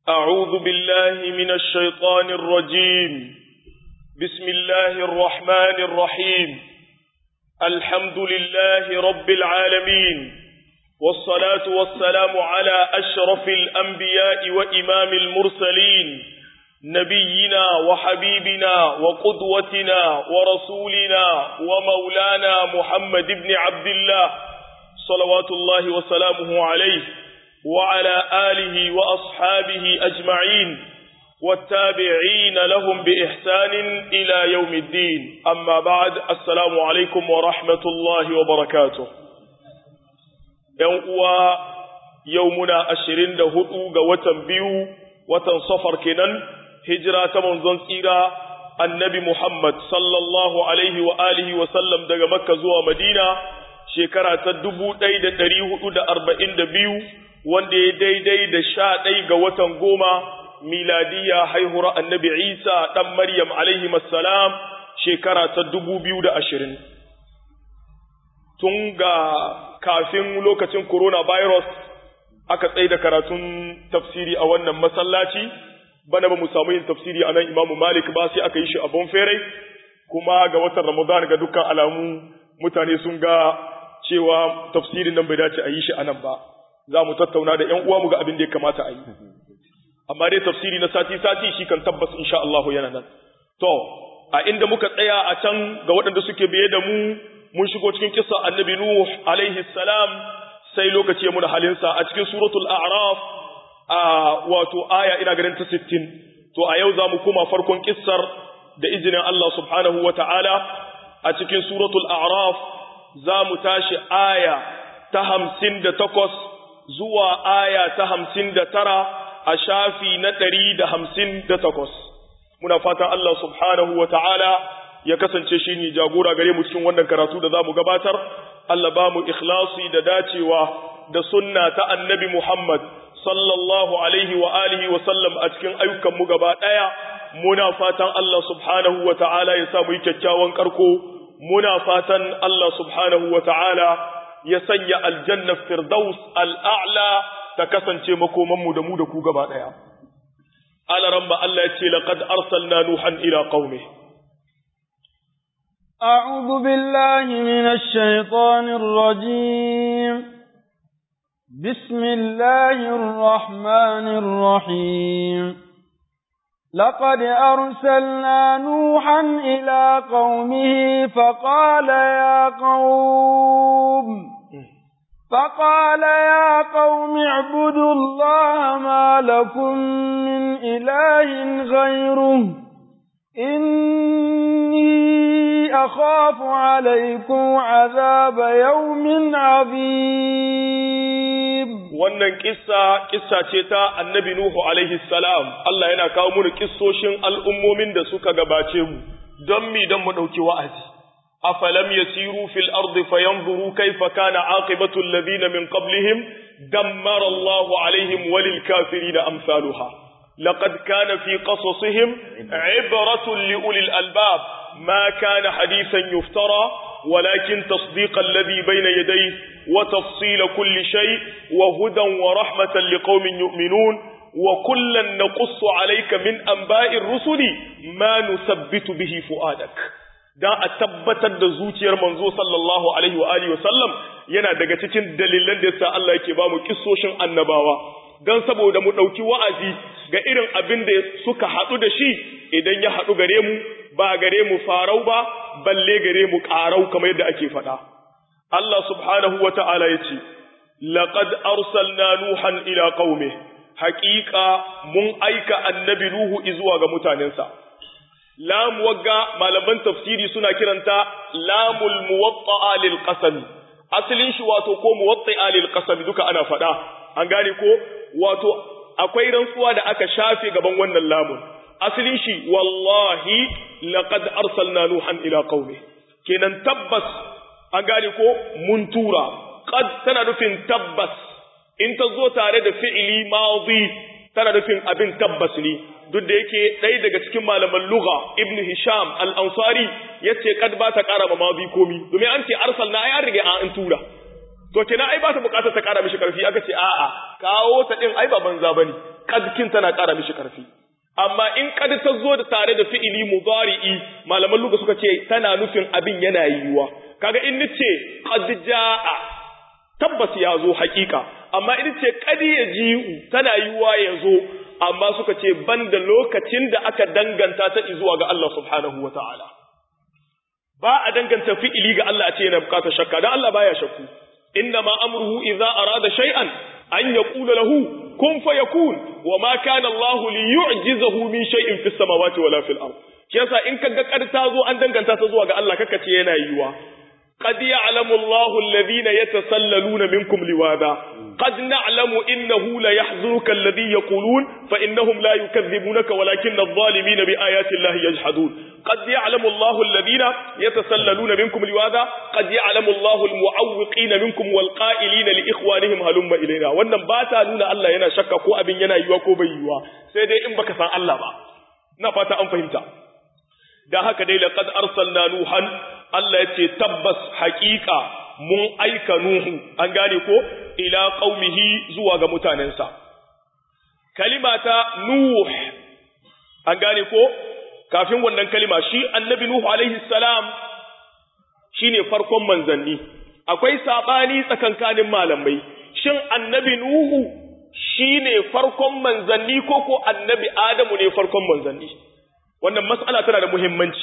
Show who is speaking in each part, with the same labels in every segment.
Speaker 1: أعوذ بالله من الشيطان الرجيم بسم الله الرحمن الرحيم الحمد لله رب العالمين والصلاة والسلام على أشرف الأنبياء وإمام المرسلين نبينا وحبيبنا وقدوتنا ورسولنا ومولانا محمد بن عبد الله صلوات الله وسلامه عليه وعلى آله وأصحابه أجمعين والتابعين لهم بإحسان إلى يوم الدين أما بعد السلام عليكم ورحمة الله وبركاته يوم يومنا أشرين دهدو قوة بيو وتنصفر كنن هجرة منزن سيرة النبي محمد صلى الله عليه وآله وسلم دقى مكة زوى مدينة شكرا تدبو دايد تريه دا أربعين دبيو wanda ya daidai da sha ɗai ga watan goma miladiya haihuwar annabi isa ɗan maryam alaihi salam shekara ta dubu biyu da ashirin tun ga kafin lokacin coronavirus aka tsaye da karatun tafsiri a wannan masallaci bana ba mu samu yin tafsiri a nan imamu malik ba sai aka yi shi a bonfere kuma ga watan ramadan ga dukkan alamu mutane sun ga cewa tafsirin nan bai dace a yi shi a nan ba za mu tattauna da ‘yan uwa mu ga abin da ya kamata a yi. Amma dai tafsiri na sati-sati shi kan tabbas insha Allah yana nan. To, a inda muka tsaya a can ga waɗanda suke biye da mu, mun shigo cikin kisa annabi Nuh alaihi salam sai lokaci ya muna halinsa a cikin suratul A'raf a wato aya ina ganin ta 60. To a yau za mu koma farkon kissar da izinin Allah subhanahu wa ta'ala a cikin suratul A'raf za mu tashi aya ta hamsin da takwas zuwa aya ta hamsin da tara a shafi na ɗari da hamsin da takwas. Muna fatan Allah subhanahu wa ta'ala ya kasance shi ne jagora gare mu cikin wannan karatu da za mu gabatar, Allah ba mu ikhlasi da dacewa da sunna ta annabi Muhammad sallallahu alaihi wa alihi wa sallam a cikin ayyukanmu gaba ɗaya. Muna fatan Allah subhanahu wa ta'ala ya sa mu yi kyakkyawan karko, muna fatan Allah subhanahu wa ta'ala ya sanya aljanna firdaus al'a'la ta kasance makomanmu da mu da ku gaba ɗaya. Alaran ba Allah ya ce, laƙad arsalna Nuhan ila ƙaume.
Speaker 2: أعوذ بالله من الشيطان الرجيم بسم الله الرحمن الرحيم لقد أرسلنا نوحا إلى قومه فقال يا قوم فقال يا قوم اعبدوا الله ما لكم من إله غيره إني أخاف عليكم عذاب يوم عظيم
Speaker 1: wannan kissa kissa ce ta annabi Nuhu alaihi salam Allah yana kawo mu kissoshin al'ummomin da suka gabace mu don mi don mu dauki wa'azi afalam yasiru fil ardi fayanzuru kayfa kana aqibatu alladhina min qablihim dammara Allahu alaihim walil kafirin amsaluha laqad kana fi qasasihim ibratun li ulil albab ma kana hadithan yuftara ولكن تصديق الذي بين يديه وتفصيل كل شيء وهدى ورحمة لقوم يؤمنون وكلا نقص عليك من أنباء الرسل ما نثبت به فؤادك dan a tabbatar da zuciyar manzo sallallahu alaihi wa alihi wasallam yana daga cikin dalilan da yasa Allah yake ba mu kissoshin annabawa dan saboda mu dauki wa'azi ga irin abin da suka hadu da shi idan ya hadu gare mu ba gare mu farau ba balle gare mu ƙarau kamar yadda ake faɗa. Allah subhanahu wa ta'ala ya ce, Laƙad arsalna Nuhan ila ƙaume, haƙiƙa mun aika annabi Nuhu izuwa ga mutanensa. Lam wagga malaman tafsiri suna kiranta lamul muwatta'a lil qasami. Asalin shi wato ko muwatta'a lil qasami duka ana faɗa. An gane ko wato akwai rantsuwa da aka shafe gaban wannan lamun. asalin shi wallahi laqad arsalna nuhan ila qaumi kenan tabbas an gane ko mun tura qad tana nufin tabbas in ta zo tare da fi'ili madi tana nufin abin tabbas ne duk da yake ɗaya daga cikin malaman lugha ibn hisham al-ansari yace kad ba ta ƙara ma madi komi domin an ce arsalna ai an riga an tura to kenan ai ba ta bukatar ta kara mishi karfi aka ce a'a kawo ta din ai ba banza bane kadkin tana ƙara mishi ƙarfi amma in kad ta zo da tare da fi'ili mudari'i malaman luga suka ce tana nufin abin yana yiwuwa kaga in nace qad jaa tabbas ya zo hakika amma in ce qad yaji'u tana yiwuwa ya zo amma suka ce banda lokacin da aka danganta ta zuwa ga Allah subhanahu wataala ba a danganta fi'ili ga Allah a ce yana bukatar shakka dan Allah baya shakku inna ma amruhu idza arada shay'an an yaqula lahu kun fayakun wa ma kana Allah li yu'jizahu min shay'in fis samawati wala fil ard shi yasa in kaga kar ta zo an danganta ta zuwa ga Allah kaka ce yana yiwa qad ya'lamu Allah alladhina yatasallaluna minkum liwada qad na'lamu innahu la yahzunuka alladhi yaqulun fa innahum la yukadhibunaka walakinna adh-dhalimina bi ayati Allah yajhadun قد يعلم الله الذين يتسللون منكم لواذا قد يعلم الله المعوقين منكم والقائلين لإخوانهم هلم إلينا wannan ba ta nuna Allah yana shakka ko abin yana yiwa ko bai yiwa sai dai in baka san Allah ba na fata an fahimta da haka dai laqad arsalna nuhan Allah yace tabbas haqiqa mun aika nuhu an gane ko ila qaumihi zuwa ga mutanensa kalimata nuh an gane ko kafin wannan kalima shi annabi Nuhu alaihi salam shine farkon manzanni akwai sabani tsakankanin malamai shin annabi Nuhu shine farkon manzanni ko ko annabi Adamu ne farkon manzanni wannan mas'ala tana da muhimmanci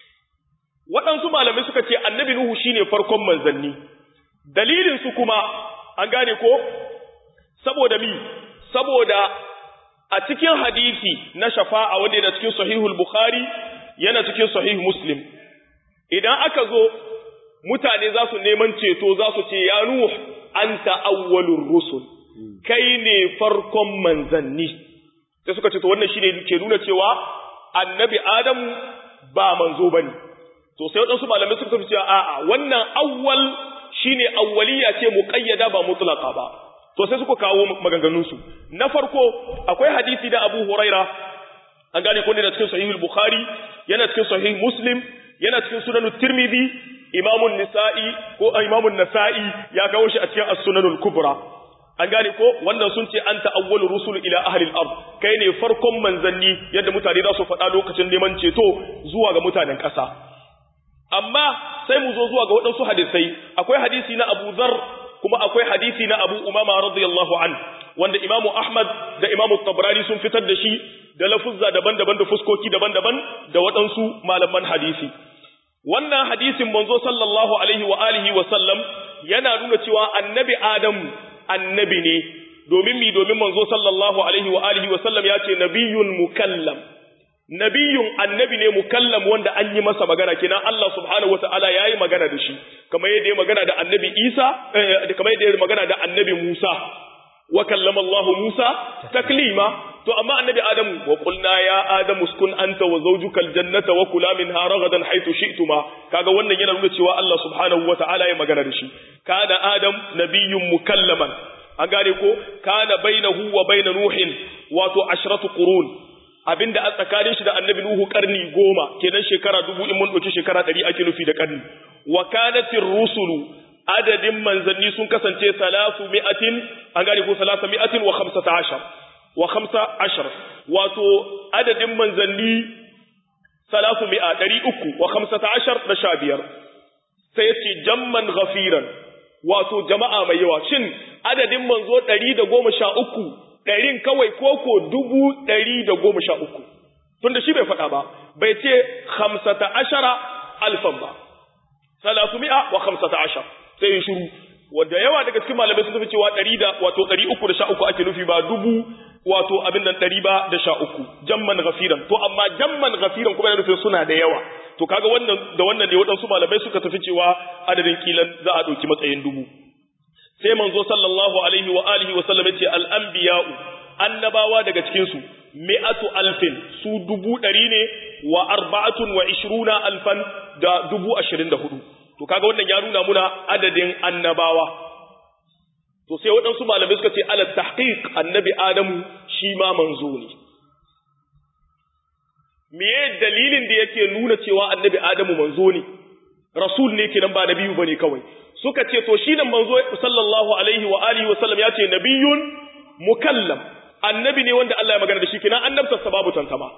Speaker 1: waɗansu malamai suka ce annabi Nuhu shine farkon manzanni dalilin su kuma an gane ko saboda mi saboda a cikin hadisi na shafa'a wanda yana cikin sahihul bukhari yana cikin sahih muslim idan aka zo mutane za su neman ceto za su ce ya nuh anta awwalur rusul kai ne farkon manzanni sai suka ce to wannan shine ke nuna cewa annabi adamu ba manzo bane to sai wadansu malamai suka ce a'a wannan awwal shine awwaliya ce muqayyada ba mutlaqa ba to sai suka kawo maganganunsu na farko akwai hadisi da Abu Huraira an gane ko ne da cikin sahihul Bukhari yana cikin sahih Muslim yana cikin sunan Tirmidhi Imam Nisa'i ko Imam Nasa'i ya kawo shi a cikin As-Sunanul Kubra an gane ko wannan sun ce anta awwalu rusul ila ahli al-ard kai ne farkon manzanni yadda mutane za su faɗa lokacin neman ceto zuwa ga mutanen ƙasa amma sai mu zo zuwa ga waɗansu hadisai akwai hadisi na Abu Dharr kuma akwai hadisi na Abu Umama radiyallahu an wanda Imam Ahmad da Imam Tabrani sun fitar da shi da lafuzza daban-daban da fuskoki daban-daban da waɗansu malaman hadisi wannan hadisin manzo sallallahu alaihi wa alihi wa sallam yana nuna cewa annabi Adam annabi ne domin mi domin manzo sallallahu alaihi wa alihi wa sallam ya ce nabiyyun mukallam nabiyun annabi ne mukallam wanda an yi masa magana kenan Allah subhanahu wataala yayi magana da shi kamar yadda ya magana da annabi Isa kamar yadda ya magana da annabi Musa wa kallama Allah Musa taklima to amma annabi Adamu wa qulna ya Adamu uskun anta wa zawjukal jannata wa kula minha ragadan haythu shi'tuma kaga wannan yana nuna cewa Allah subhanahu wataala ya magana da shi kana Adam nabiyyun mukallaman an gane ko kana bainahu wa bain nuhin wato ashratu qurun abinda a tsakanin shi da annabi Nuhu karni goma kenan shekara dubu in mun ɗauki shekara ɗari ake nufi da karni wa kanatir rusulu adadin manzanni sun kasance salasu mi'atin an gane ko salasa mi'atin wa khamsata ashar wa khamsa ashar wato adadin manzanni salasu mi'a ɗari uku wa khamsata ashar da sha biyar sai ya ce jamman ghafiran wato jama'a mai yawa shin adadin manzo ɗari da goma sha uku ɗarin kawai koko dubu ɗari da goma sha uku tunda shi bai faɗa ba bai ce hamsata ashara alfan ba salatu mi'a wa hamsata ashar sai ya shiru wanda yawa daga cikin malamai sun tafi cewa ɗari da wato ɗari uku da sha uku ake nufi ba dubu wato abin nan ɗari ba da sha uku jamman gafiran to amma jamman gafiran kuma yana nufin suna da yawa to kaga wannan da wannan ne waɗansu malamai suka tafi cewa adadin kilan za a ɗauki matsayin dubu sai manzo sallallahu alaihi wa alihi wa sallam yace al anbiya'u annabawa daga cikin su mi'atu alfin su dubu ɗari ne wa arba'atun wa ishruna alfan da dubu ashirin da hudu to kaga wannan ya nuna muna adadin annabawa to sai waɗansu malamai suka ce ala tahqiq annabi adamu shi ma manzo ne meye dalilin da yake nuna cewa annabi adamu manzo ne rasul ne kenan ba nabiyu bane kawai suka ce to shi nan manzo sallallahu alaihi wa alihi wa sallam ya ce nabiyun mukallam annabi ne wanda Allah ya magana da shi kina annabtar sa babu tantama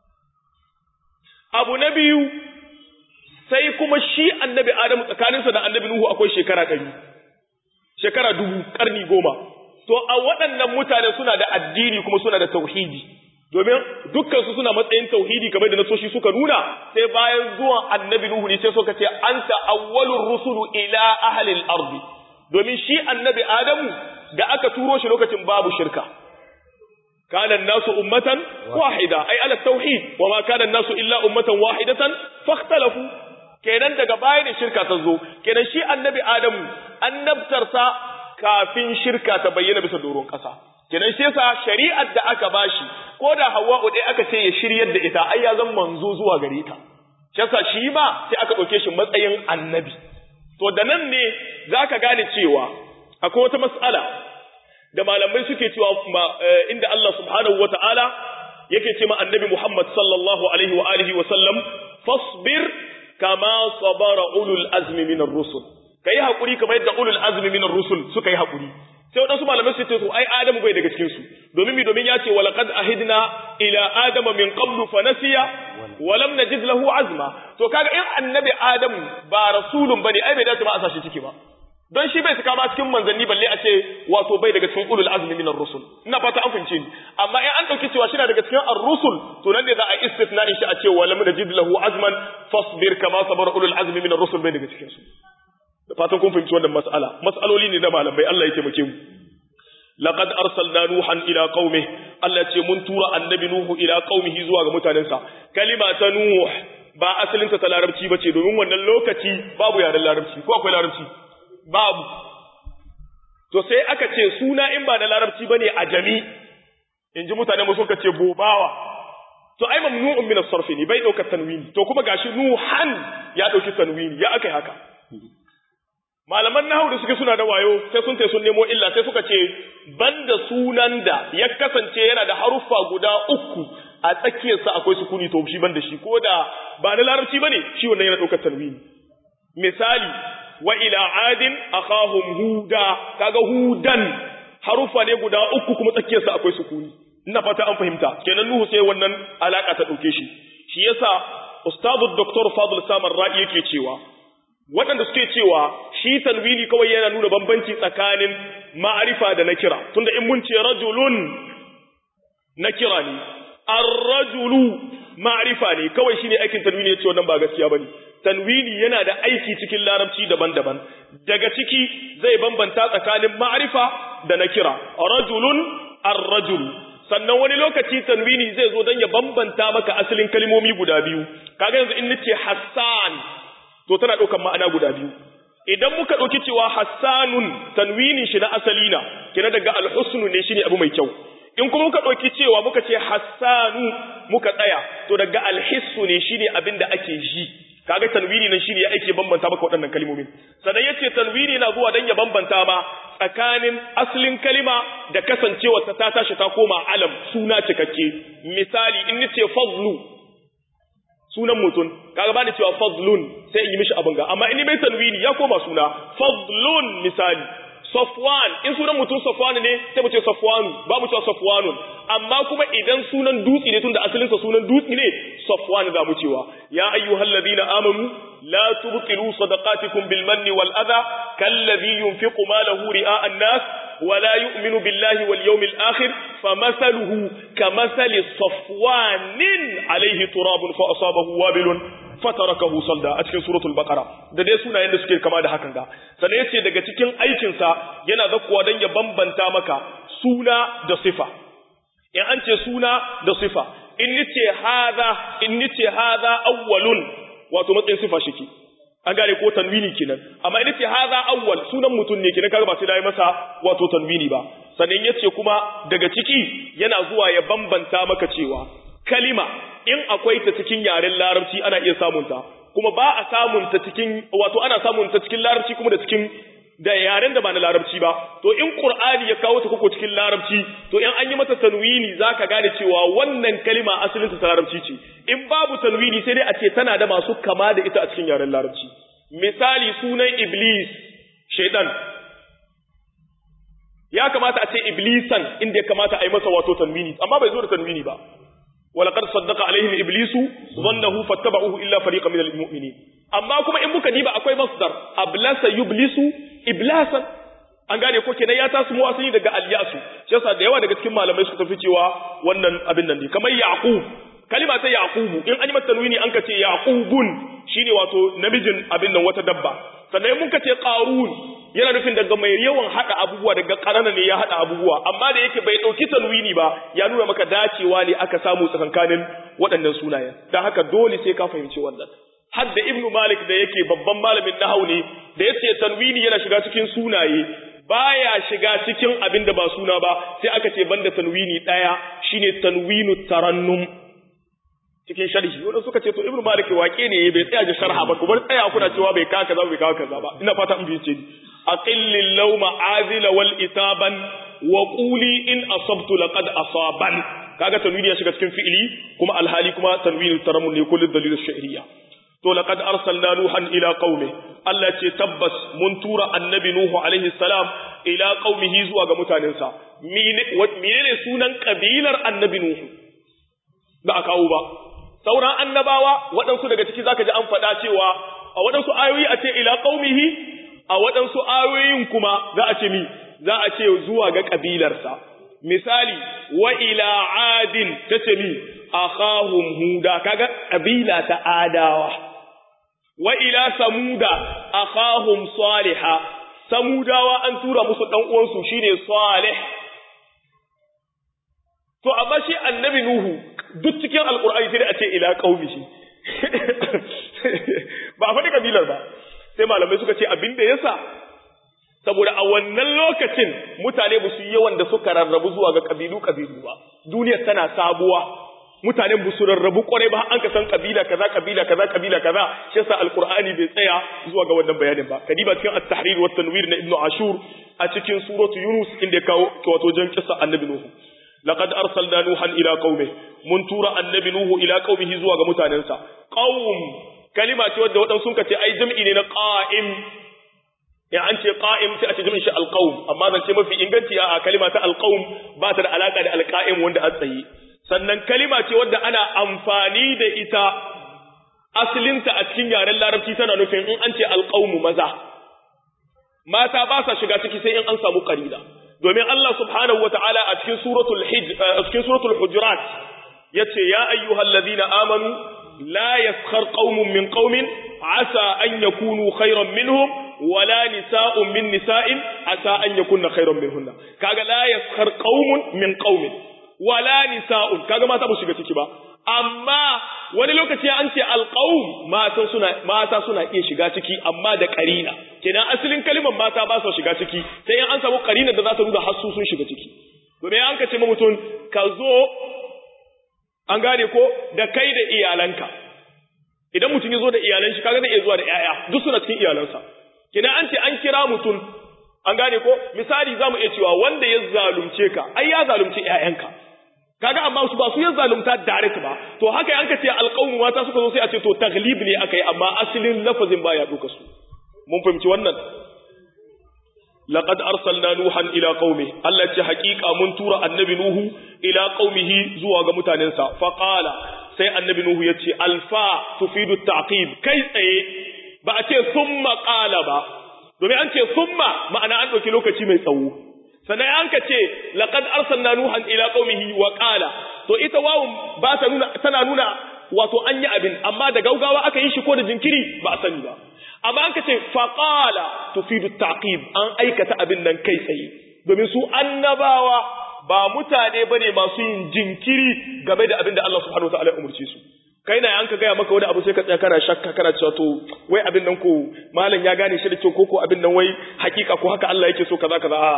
Speaker 1: abu na biyu sai kuma shi annabi Adamu tsakaninsa da annabi Nuhu akwai shekara ɗari shekara dubu ƙarni goma to a waɗannan mutane suna da addini kuma suna da tauhidi domin dukkansu suna matsayin tauhidi kamar da nasoshi suka nuna sai bayan zuwan annabi Nuhu ne sai suka ce anta awwalur rusulu ila ahlil ardi domin shi annabi Adamu da aka turo shi lokacin babu shirka kana nasu ummatan wahida ai ala tauhid wa ma kana nasu illa ummatan wahidatan fakhtalafu kenan daga baya da shirka ta zo kenan shi annabi Adamu annabtarsa kafin shirka ta bayyana bisa doron ƙasa kenan shi yasa shari'ar da aka bashi ko da Hawwa'u dai aka ce ya shiryar da ita ai ya zan manzo zuwa gare ta shi yasa shi ma sai aka ɗauke shi matsayin annabi to da nan ne zaka gane cewa akwai wata mas'ala da malamai suke cewa inda Allah subhanahu wata'ala yake ce ma annabi Muhammad sallallahu alaihi wa alihi wa sallam fasbir kama sabara ulul azmi minar rusul kai hakuri kamar yadda ulul azmi minar rusul suka yi hakuri sai wadansu malamai su ce to ai adamu bai daga cikin su domin mi domin ya ce walaqad ahidna ila adama min qablu fa nasiya wa lam najid lahu azma to kaga in annabi adamu ba rasulun bane ai bai dace ma a sashi ciki ba don shi bai saka ma cikin manzanni balle a ce wato bai daga cikin ulul azmi minar rusul ina fata an fahimce ni amma in an dauki cewa shi na daga cikin ar-rusul to nan ne za a istithna in shi a ce wa lam najid lahu azman fasbir kama sabara ulul azmi minar rusul bai daga cikin su da fatan kun fahimci wannan mas'ala mas'aloli ne na malamai Allah ya taimake mu laqad arsalna nuhan ila qaumi Allah ya ce mun tura annabi nuhu ila qaumihi zuwa ga mutanensa kalima ta nuh ba asalin ta larabci bace domin wannan lokaci babu yaren larabci ko akwai larabci babu to sai aka ce suna in ba na larabci bane a jami in ji mutane musu suka ce bobawa to ai mamnu'un min as-sarf ne bai daukar tanwini to kuma gashi nuhan ya dauki tanwini ya akai haka malaman nahwu da suke suna da wayo sai sun tai sun nemo illa sai suka ce banda sunan da ya kasance yana da haruffa guda uku a tsakiyarsa akwai sukuni to shi banda shi ko da ba na larabci bane shi wannan yana daukar tanwini misali wa ila adin akhahum huda kaga hudan harufa ne guda uku kuma tsakiyarsa akwai sukuni ina fata an fahimta kenan nuhu sai wannan alaka ta dauke shi shi yasa ustadu dr fadl samar ra'i yake cewa waɗanda suke cewa shi tanwini kawai yana nuna bambanci tsakanin ma'arifa da nakira tunda in mun ce rajulun nakira ne ar-rajulu ma'rifa ne kawai shine aikin tanwini yace wannan ba gaskiya bane tanwini yana da aiki cikin larabci daban-daban daga ciki zai bambanta tsakanin ma'rifa da nakira rajulun ar-rajul sannan wani lokaci tanwini zai zo dan ya bambanta maka asalin kalmomi guda biyu kaga yanzu in nace hassan to tana daukan ma'ana guda biyu idan muka dauki cewa hassanun tanwinin shi na asali na kina daga al-husnu ne shine abu mai kyau in kuma muka ɗauki cewa muka ce hassanu muka tsaya to daga alhissu ne shine abin da ake ji kaga tanwini nan shine ake bambanta maka waɗannan kalmomin sannan yace tanwini na zuwa dan ya bambanta ma tsakanin aslin kalima da kasancewa ta ta tashi ta koma alam suna cikakke misali in nace fadlu sunan mutum kaga bani cewa fadlun sai in yi mishi abin ga amma in mai tanwini ya koma suna fadlun misali Safwan in sunan mutum Safwan ne sai mu ce Safwanu ba mu cewa Safwanun amma kuma idan sunan dutse ne tunda asalin sa sunan dutse ne Safwan za mu cewa ya ayyuhalladhina amanu la tubtilu sadaqatikum bil manni wal adha kalladhi yunfiqu malahu ri'a an-nas wa la yu'minu billahi wal yawmil akhir famathaluhu kamathali safwanin alayhi turabun fa asabahu wabilun fatarakahu salda a cikin suratul baqara da dai sunayen da suke kama da hakan ga sannan yace daga cikin aikin sa yana zakkuwa dan ya bambanta maka suna da sifa in an ce suna da sifa in nace hadha in nace hadha awwalun wato matsayin sifa shike an gane ko tanwini kenan amma in nace hadha awwal sunan mutun ne kenan kaga ba sai dai masa wato tanwini ba sannan yace kuma daga ciki yana zuwa ya bambanta maka cewa kalima in akwai ta cikin yaren larabci ana iya samun ta kuma ba a samun ta cikin wato ana samun ta cikin larabci kuma da cikin da yaren da ba na larabci ba to in qur'ani ya kawo ta koko cikin larabci to in an yi mata tanwini zaka gane cewa wannan kalima asalin ta larabci ce in babu tanwini sai dai a ce tana da masu kama da ita a cikin yaren larabci misali sunan iblis shaytan ya kamata a ce iblisan inda ya kamata a yi masa wato tanwini amma bai zo da tanwini ba ولقد صدق عليهم ابليس ظنه فاتبعوه الا فريقا من المؤمنين amma kuma in muka diba akwai masdar ablasa yublisu iblasan an gane ko kenan ya tasu mu asali daga alyasu shi yasa da yawa daga cikin malamai suka tafi cewa wannan abin nan ne kamar yaqub kalima ta yaqubu in an yi mata tanwini an kace yaqubun shine wato namijin abin nan wata dabba sannan mun kace qarun yana nufin daga mai yawan hada abubuwa daga karana ne ya hada abubuwa amma da yake bai dauki tanwini ba ya nuna maka dacewa ne aka samu tsakankanin waɗannan sunayen dan haka dole sai ka fahimci wannan hadda ibnu malik da yake babban malamin nahau ne da yace tanwini yana shiga cikin sunaye baya shiga cikin abin da ba suna ba sai aka ce banda tanwini daya shine tanwinu tarannum cikin sharhi wanda suka ce to ibnu malik wake ne bai tsaya da sharha ba kuma tsaya kuna cewa bai kawo kaza bai kawo kaza ba ina fata in bice ni aqillil lawma azila wal itaban wa quli in asabtu laqad asaban kaga tanwini ya shiga cikin fi'ili kuma alhali kuma tanwinul tarammun ne kullu dalil shi'riya to laqad arsalna nuhan ila qaumi Allah ce tabbas mun tura annabi nuhu alaihi salam ila qaumihi zuwa ga mutanensa menene sunan kabilar annabi nuhu ba a kawo ba sauran annabawa waɗansu daga ciki zaka ji an faɗa cewa a waɗansu ayoyi a ce ila qaumihi a waɗansu ayoyin kuma za a ce mi za a ce zuwa ga kabilarsa misali wa ila adin tace mi akhahum huda kaga kabila ta adawa wa ila samuda akhahum saliha samudawa an tura musu dan uwansu shine salih to amma shi annabi nuhu duk cikin alqur'ani sai a ce ila qaumihi ba faɗi kabilar ba sai malamai suka ce abin da yasa saboda a wannan lokacin mutane ba su yi yawan da suka rarrabu zuwa ga kabilu kabilu ba duniyar tana sabuwa mutanen ba su rarrabu kwarai ba an ka san kabila kaza kabila kaza kabila kaza shi yasa alqur'ani bai tsaya zuwa ga wannan bayanin ba kadiba cikin at-tahrir wa tanwir na ibnu ashur a cikin suratu yunus inda ya kawo wato jan kissa annabi nuhu laqad arsalna nuhan ila qaumi mun tura annabi nuhu ila qaumihi zuwa ga mutanensa qaum kalima ce wadda wadansu sun ce ai jam'i ne na qa'im ya an ce qa'im sai a ce jami'in shi alqaum amma zance mafi inganci a kalima ta alqaum ba ta da alaka da alqa'im wanda a tsaye sannan kalima ce wadda ana amfani da ita asalinta a cikin yaren larabci tana nufin in an ce alqaumu maza mata ba sa shiga ciki sai in an samu qarina domin Allah subhanahu wataala a cikin suratul hijr a cikin suratul hujurat yace ya ayyuhalladhina amanu la yaskhar qaumun min qaumin asa an yakunu khayran minhum wala nisa'un min nisa'in asa an yakunna khayran minhunna kaga la yaskhar qaumun min qaumin wala nisa'un kaga mata ba shiga ciki ba amma wani lokaci an ce alqaum mata suna mata suna iya shiga ciki amma da qarina kenan asalin kalimar mata ba su shiga ciki sai an samu qarina da za ta nuna hassu sun shiga ciki domin an ka ce ma mutum ka zo an gane ko da kai da iyalanka idan mutum ya zo da iyalan shi kaga zai iya zuwa da yaya duk suna cikin iyalansa kenan an ce an kira mutum an gane ko misali zamu iya cewa wanda ya zalunce ka ai ya zalunci ƴaƴanka kaga amma su ba su ya zalunta direct ba to haka an ka ce alqawmu mata suka zo sai a ce to taglib ne akai amma asalin lafazin baya duka su mun fahimci wannan laqad arsalna nuhan ila qaumi Allah ce haƙiƙa mun tura annabi nuhu ila qaumihi zuwa ga mutanensa fa qala sai annabi nuhu yace alfa tufidu ta'qib kai tsaye ba a ce summa qala ba domin an ce summa ma'ana an ɗauki lokaci mai tsawo sannan an ka ce laqad arsalna nuhan ila qaumihi wa qala to ita wawun ba ta nuna tana nuna wato an yi abin amma da gaugawa aka yi shi ko da jinkiri ba a sani ba amma an ka ce fa qala tufidu taqib an aikata abin nan kai tsaye domin su annabawa ba mutane bane masu yin jinkiri game da abin da Allah subhanahu wataala ya umurce su kai na an ka gaya maka wani abu sai ka tsaya kana shakka kana cewa to wai abin nan ko malam ya gane shi da kyau ko ko abin nan wai hakika ko haka Allah yake so kaza kaza a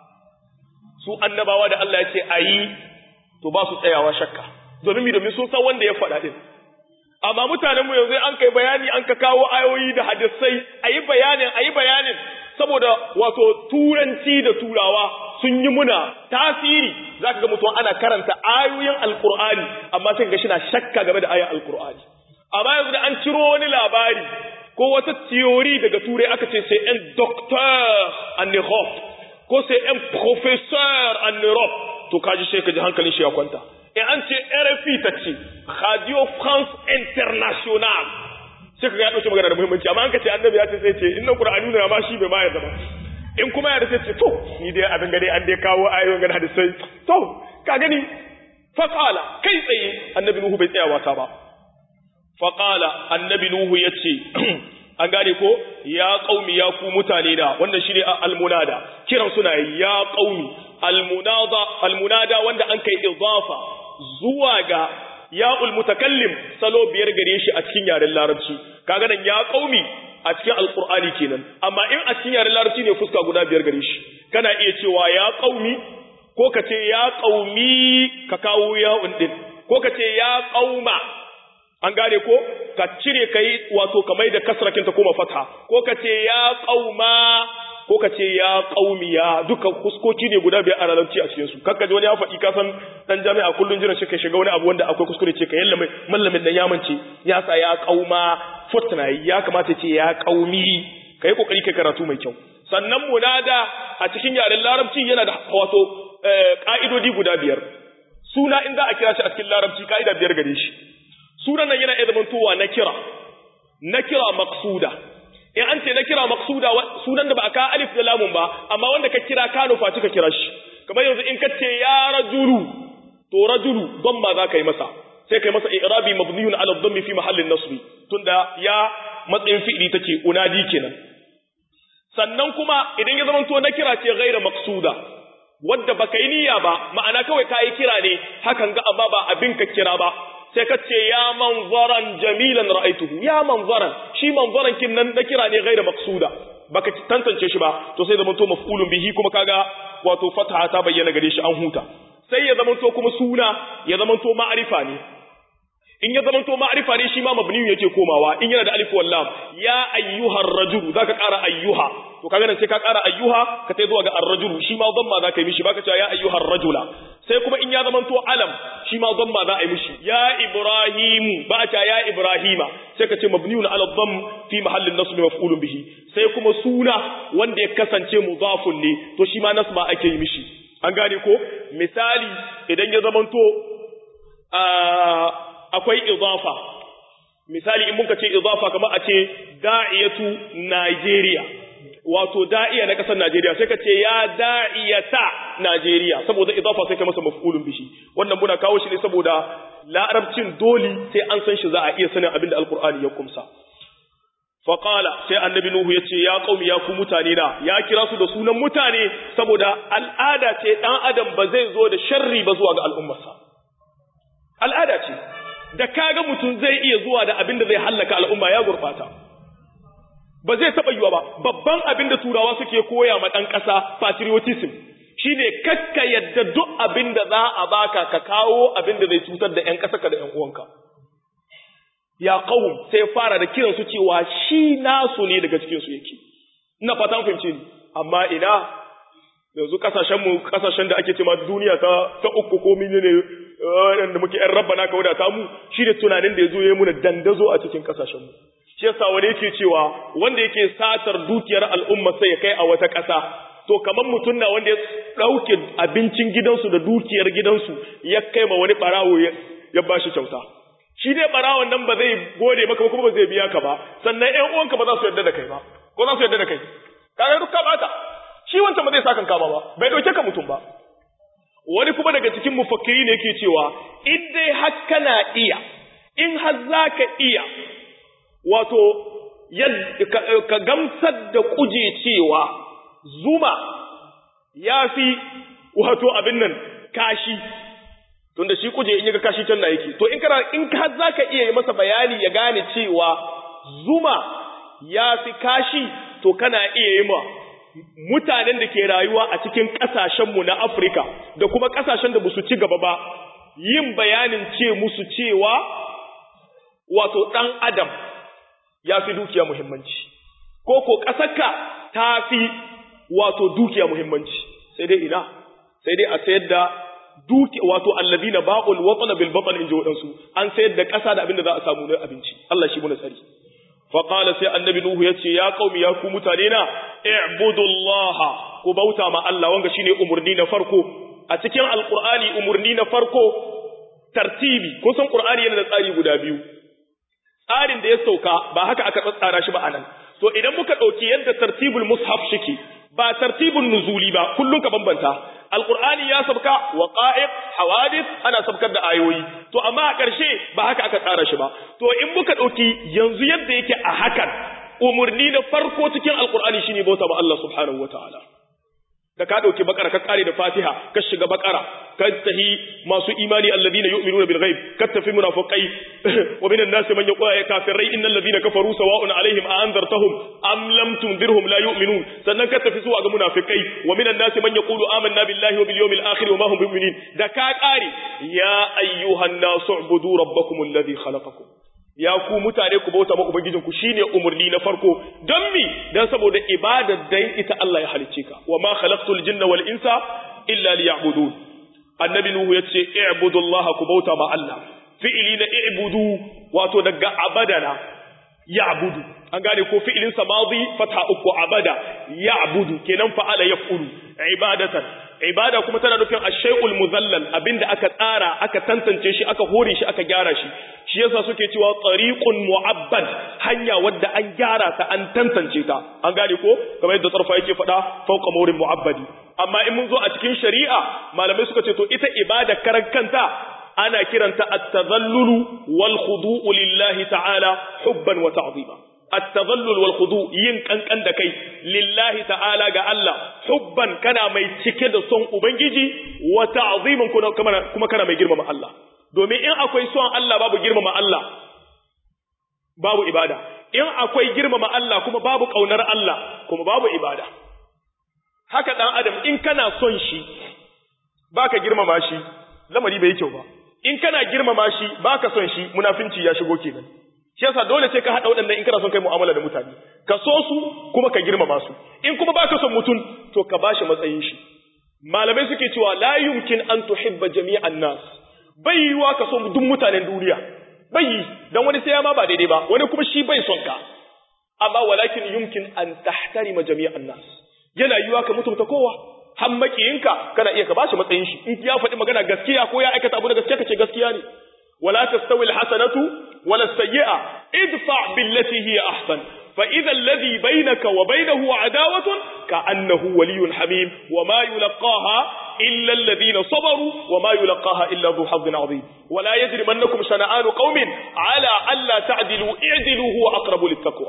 Speaker 1: su annabawa da Allah ya ce ayi to ba su tsayawa shakka domin mi domin sun san wanda ya faɗa din amma mutanen mu yanzu an kai bayani an ka kawo ayoyi da hadisai ayi bayanin ayi bayanin saboda wato turanci da turawa sun yi muna tasiri zaka ga mutum ana karanta ayoyin alqur'ani amma sai ga shi na shakka game da ayoyin alqur'ani amma yanzu da an ciro wani labari ko wata theory daga turai aka ce sai un docteur en Europe ko sai un professeur en Europe to kaji sai ka ji hankalin shi ya kwanta e an ce RFI ta ce Radio France International sai ka ga ya dauke magana da muhimmanci amma an ka ce annabi ya ce sai ce inna qur'ani ne ma shi bai ma yarda ba in kuma ya sai ce to ni dai abin gade an dai kawo ayoyin gana da sai to ka gani faqala kai tsaye annabi nuhu bai tsaya wasa ba faqala annabi nuhu yace an gane ko ya qaumi ya ku mutane da wannan shine almunada kiran suna ya qaumi almunada almunada wanda an kai idafa zuwa ga ya'ul mutakallim salo biyar gare shi a cikin yaren larabci kaga nan ya qaumi a cikin alqur'ani kenan amma in a cikin yaren larabci ne fuska guda biyar gare shi kana iya cewa ya qaumi ko ka ce ya qaumi ka kawo ya'un din ko ka ce ya qauma an gane ko ka cire kai wato kamar da kasrakin ta koma fatha ko ka ce ya qauma ko ka ce ya qaumiya duka kuskoki ne guda biyar a larabci a cikin su kakka ji wani ya faɗi ka san dan jami'a kullun jiran shi ka shiga wani abu wanda akwai kuskure ce ka yalla mai mallamin dan yamance ya sa ya qauma futna ya kamata ce ya qaumi kai kokari kai karatu mai kyau sannan munada a cikin yaren larabci yana da wato ka'idodi guda biyar suna in za a kira shi a cikin larabci ka'ida biyar gare shi sunan nan yana iya zamantowa na kira na kira maqsuda in an ce na kira maqsuda sunan da ba a ka alif da lamun ba amma wanda ka kira ka nufa ka kira shi kamar yanzu in ka ce ya rajulu to rajulu dhamma za ka yi masa sai kai masa i'rabi mabniyun ala dhammi fi mahallin nasbi tunda ya matsayin fi'ili take unadi kenan sannan kuma idan ya zamanto na kira ce ghaira maqsuda wadda baka yi niyya ba ma'ana kawai ka yi kira ne hakan ga amma ba abin ka kira ba sai ka ce ya manzaran jamilan ra'aituhu ya manzaran shi manzaran kin nan da kira ne gaira maqsuda baka tantance shi ba to sai zamanto maf'ulun bihi kuma kaga wato fataha ta bayyana gare shi an huta sai ya zamanto kuma suna ya zamanto ma'arifa ne in ya zamanto ma'arifa ne shi ma mabni yake komawa in yana da alif wal lam ya ayyuhar rajul zaka ƙara ayyuha to kaga nan sai ka ƙara ayyuha ka tai zuwa ga ar-rajul shi ma dhamma zaka yi mishi baka cewa ya ayyuhar rajula sai kuma in ya zamanto alam shi ma dhamma za a yi mishi ya ibrahimu ba ta ya ibrahima sai ka ce mabniun ala dhamm fi mahallin nasb maf'ulun bihi sai kuma suna wanda ya kasance mudafun ne to shi ma nasba ake yi mishi an gane ko misali idan ya zamanto akwai idafa misali in muka ce idafa kamar a ce da'iyatu Najeriya wato da'iya na kasar Najeriya sai ka ce ya da'iyata Najeriya saboda idafa sai ka masa maf'ulun bishi wannan muna kawo shi ne saboda larabcin doli sai an san shi za a iya sanin abin da alkur'ani ya kumsa faqala sai annabi nuhu ya ce ya qaumi ya ku mutane na ya kira su da sunan mutane saboda al'ada ce dan adam ba zai zo da sharri ba zuwa ga al'ummarsa al'ada ce da kaga mutum zai iya zuwa da abin da zai hallaka al'umma ya gurfata ba zai taɓa yiwa ba babban abin da turawa suke koya ma ɗan ƙasa patriotism shine kakka yadda duk abin da za a baka ka kawo abin da zai cutar da ƴan ƙasa ka da ƴan uwanka ya qawm sai fara da kiran su cewa shi nasu ne daga cikin su yake ina fatan fahimce ni amma ina yanzu kasashen mu kasashen da ake cewa duniya ta ta uku ko menene waɗanda muke ‘yan rabba na ka wadata mu shi da tunanin da ya zo ya muna dandazo a cikin ƙasashenmu. Shi yasa wani yake cewa wanda yake satar dukiyar al'umma sai ya kai a wata ƙasa, to kamar mutum na wanda ya ɗauke abincin gidansu da dukiyar gidansu ya kai ma wani ɓarawo ya ba shi kyauta. Shi dai ɓarawon nan ba zai gode maka ba kuma ba zai biya ka ba, sannan ‘yan uwanka ba za su yarda da kai ba, ko za su yarda da kai. Kaga duk ka ɓata, shi wancan ba zai sa kan kama ba, bai ɗauke ka mutum ba. wani kuma daga cikin mufakkiri ne yake cewa in dai har kana iya in har za ka iya wato ka gamsar da kuje cewa zuma ya fi wato abin nan kashi tunda shi kuje in yaga kashi can na yake to in kana in har za ka iya yi masa bayani ya gane cewa zuma ya fi kashi to kana iya yi ma mutanen da ke rayuwa a cikin ƙasashenmu na Afirka da kuma ƙasashen da su ci gaba ba yin bayanin ce musu cewa wato ɗan adam ya fi dukiya muhimmanci ko ko ƙasarka ta fi wato dukiya muhimmanci sai dai ina sai dai a sayar da duki wato allazina ba'ul watana bil batn inji wadansu an sayar da ƙasa da abin da za a samu na abinci Allah shi muna tsari fa qala sai annabi nuhu yace ya qaumi ya ku mutane na i'budullaha ku bauta ma Allah wanga shine umurni na farko a cikin alqur'ani umurni na farko tartibi kun san qur'ani yana da tsari guda biyu tsarin da ya sauka ba haka aka tsara shi ba anan to idan muka dauki yadda tartibul mushaf shike ba tartibun nuzuli ba kullun ka bambanta alqur'ani ya sabka waqa'iq hawadith ana sabkar da ayoyi to amma a ƙarshe ba haka aka tsara shi ba to in muka dauki yanzu yadda yake a hakan umurni na farko cikin alqur'ani shine bauta ba Allah subhanahu wataala da ka dauki bakara ka kare da fatiha ka shiga bakara ka tahi masu imani alladhina yu'minuna bil ghaib ka tafi munafiqai wa minan nasi man yaqulu ya kafirai innal ladhina kafaru sawa'un alaihim a anzartahum am lam tunzirhum la yu'minun sannan ka tafi zuwa ga munafiqai wa minan nasi man yaqulu amanna billahi wa bil yawmil akhir wa ma hum bimu'minin da ka kare ya ayyuhan nasu ubudu rabbakum alladhi khalaqakum ya ku mutane ku bauta ma ubangijinku shine umurni na farko don mi dan saboda ibadar dan ita Allah ya halicce ka wa ma khalaqtul jinna wal insa illa liya'budun annabi nuhu yace i'budullaha ku bauta ma Allah fi'ili na i'budu wato daga abadana ya'budu an gane ko fi'ilin sa madi fatha uku abada ya'budu kenan fa'ala yaf'ulu ibadatan ibada kuma tana nufin ash-shay'ul muzallal abinda aka tsara aka tantance shi aka hore shi aka gyara shi shi yasa suke cewa tariqun mu'abbad hanya wadda an gyara ta an tantance ta an gane ko kamar yadda tsarfa yake faɗa fauqa mawrin mu'abbadi amma in mun zo a cikin shari'a malamai suka ce to ita ibada karan kanta ana kiranta at-tadhallulu wal khudu'u lillahi ta'ala hubban wa ta'zima at-tadhallul wal khudu yin kankan da kai lillahi ta'ala ga Allah hubban kana mai cike da son ubangiji wa ta'ziman kuma kana mai girmama Allah domin in akwai son Allah babu girmama Allah babu ibada in akwai girmama Allah kuma babu kaunar Allah kuma babu ibada haka dan adam in kana son shi baka girmama shi lamari bai kyau ba in kana girmama shi baka son shi munafinci ya shigo kenan shi yasa dole sai ka hada waɗannan in kana son kai mu'amala da mutane ka so su kuma ka girmama su in kuma baka son mutum to ka bashi matsayin shi malamai suke cewa la yumkin an tuhibba jami'an nas bai yiwa ka so duk mutanen duniya bai yi dan wani sai ya ma ba daidai ba wani kuma shi bai son ka amma walakin yumkin an tahtarima jami'an nas yana yiwa ka mutunta kowa har makiyinka kana iya ka bashi matsayin shi in ya faɗi magana gaskiya ko ya aikata abu da gaskiya kace gaskiya ne wala tastawi alhasanatu wala sayyi'a idfa billati hiya ahsan fa idha alladhi bainaka wa bainahu adawatun ka'annahu waliyyun hamim wa ma yulqaha illa alladhina sabaru wa ma yulqaha illa dhu hazzin adhim wala yajrimannakum shana'anu qaumin ala alla ta'dilu i'dilu huwa aqrabu littaqwa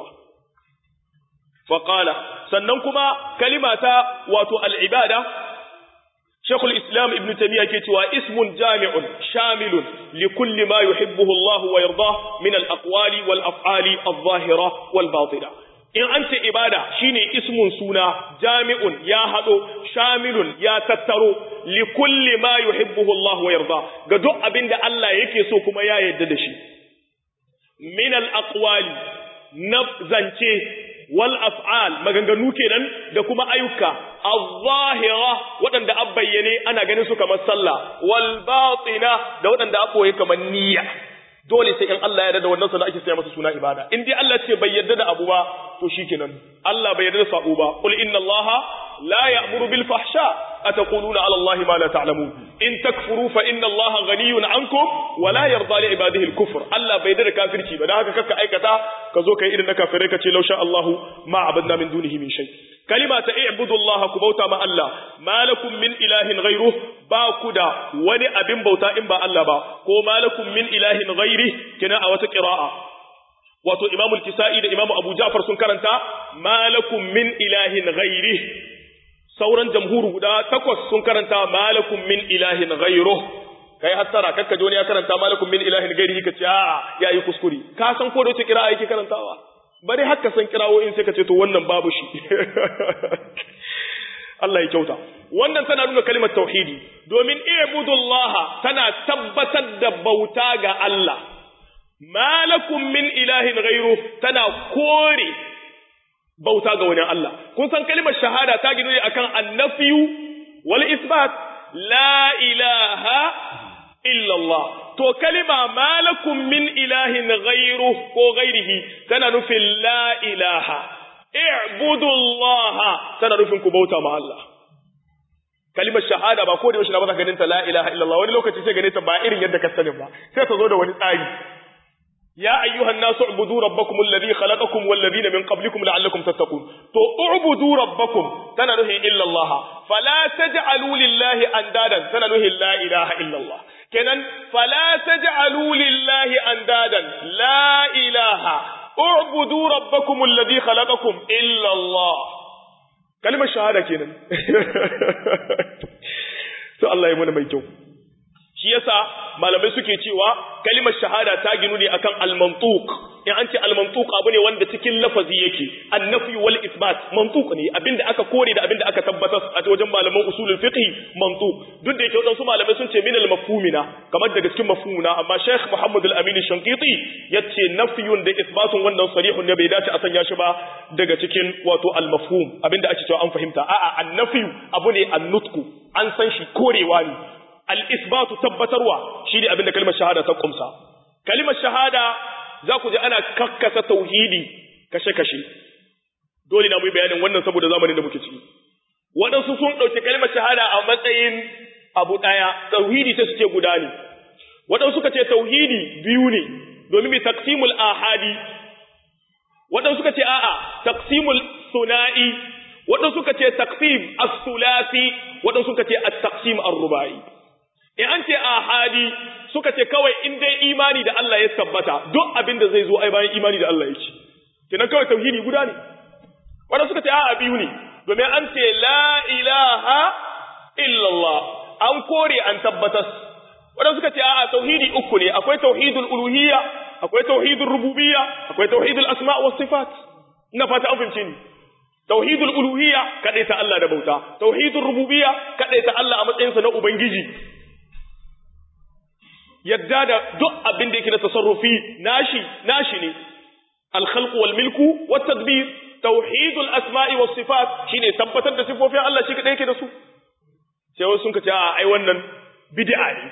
Speaker 1: فقال sannan kuma kalimata wato al'ibada Sheikhul Islam Ibn Taymiyyah ke cewa ismun jami'un shamilun li kulli ma yuhibbuhu Allah wa yarda min al-aqwali wal af'ali adh-dhahira wal batina in an ce ibada shine ismun suna jami'un ya hado shamilun ya tattaro li kulli ma yuhibbuhu Allah wa yarda ga duk abinda Allah yake so kuma ya yarda da shi min al-aqwali na zance wal af'al maganganu kenan da kuma ayyuka az-zahira waɗanda an bayyane ana ganin su kamar sallah wal batina da waɗanda an boye kamar niyya dole sai in Allah ya yarda da wannan sana ake saya masa suna ibada in dai Allah ce bai yarda da abu ba to shikenan Allah bai yarda da sabo ba qul inna Allah la ya'muru bil fahsha ataquluna ala Allah ma la ta'lamun in takfuru fa inna Allah ghaniyun ankum wa la yarda li ibadihi al kufr Allah bai yarda da kafirci ba dan haka kaka aikata ka zo kai irin na kafirai ka ce lausha Allahu ma abadna min dunihi min shay kalima ta i'budu Allah ku bauta ma Allah malakum min ilahin ghayruh ba ku da wani abin bauta in ba Allah ba ko malakum min ilahin ghairi kina a wata qira'a wato Imam al-Kisa'i da Imam Abu Ja'far sun karanta malakum min ilahin ghairi sauran jamhuru guda takwas sun karanta malakum min ilahin ghayruh kai hattara kakka joni ya karanta malakum min ilahin gairihi kace a yayi kuskure ka san ko da wace kira'a yake karantawa bari haka san kirawo in sai ka ce to wannan babu shi Allah ya kyauta wannan tana nuna kalimar tauhidi domin ibudullah tana tabbatar da bauta ga Allah malakum min ilahin ghairu tana kore bauta ga wani Allah kun san kalimar shahada ta gino ne akan annafiyu wal isbat la ilaha illallah to kalima malakum min ilahin ghairu ko ghairihi tana nufin la ilaha i'budullaha tana nufin ku bauta ma Allah kalimar shahada ba ko da yaushe na ba ganin ta la ilaha illallah wani lokaci sai gane ta ba irin yadda ka sani ba sai ta zo da wani tsari ya ayyuhan nasu ubudu rabbakum alladhi khalaqakum wal ladina min qablikum la'allakum tattaqun to ubudu rabbakum tana nuhin illa Allah fala taj'alu lillahi andadan tana nuhin la ilaha illa Allah kenan fala taj'alu lillahi andadan la ilaha ubudu rabbakum alladhi khalaqakum illa Allah kalmar shahada kenan to Allah ya mana mai kyau shi yasa malamai suke cewa kalimar shahada ta ginu ne akan al-mantuq in an ce al-mantuq abu ne wanda cikin lafazi yake annafi wal isbat mantuq ne abinda aka kore da abinda aka tabbatar a wajen malaman usulul fiqh mantuq duk da yake wadansu malamai sun ce min al-mafhumina kamar daga cikin mafhumuna amma Sheikh Muhammad al-Amin Shanqiti yace nafyun da isbatun wannan sarihun ne bai dace a sanya shi ba daga cikin wato al-mafhum abinda ake cewa an fahimta a'a annafi abu ne an-nutku an san shi korewa ne al'isbatu tabbatarwa shi ne abinda kalmar shahada ta kumsa. Kalmar shahada za ku ji ana kakkasa tauhidi kashe-kashe, dole na mu bayanin wannan saboda zamanin da muke ciki. Waɗansu sun ɗauki kalmar shahada a matsayin abu ɗaya, tauhidi ta suke guda ne. Waɗansu suka ce tauhidi biyu ne, domin mai taksimul ahadi. Waɗansu suka ce a'a, taksimul suna'i, waɗansu suka ce taksim as-sulasi, waɗansu suka ce at-taksim ar-rubai. in an ce ahadi suka ce kawai in dai imani da Allah ya tabbata duk abin da zai zo ai bayan imani da Allah yake kenan kawai tauhidi guda ne wanda suka ce a'a biyu ne domin an ce la ilaha illallah an kore an tabbatas wanda suka ce a'a tauhidi uku ne akwai tauhidul uluhiyya akwai tauhidul rububiyya akwai tauhidul asma' was sifat ina fata an fahimce ni tauhidul uluhiyya kadaita Allah da bauta tauhidul rububiyya kadaita Allah a matsayinsa na ubangiji yadda da duk abin da yake da tasarrufi nashi nashi ne al-khalq wal milku wat tadbir tauhidul asma'i was sifat shine tabbatar da sifofin Allah shi kadai yake da su sai wasu sun kace a ai wannan bid'a ne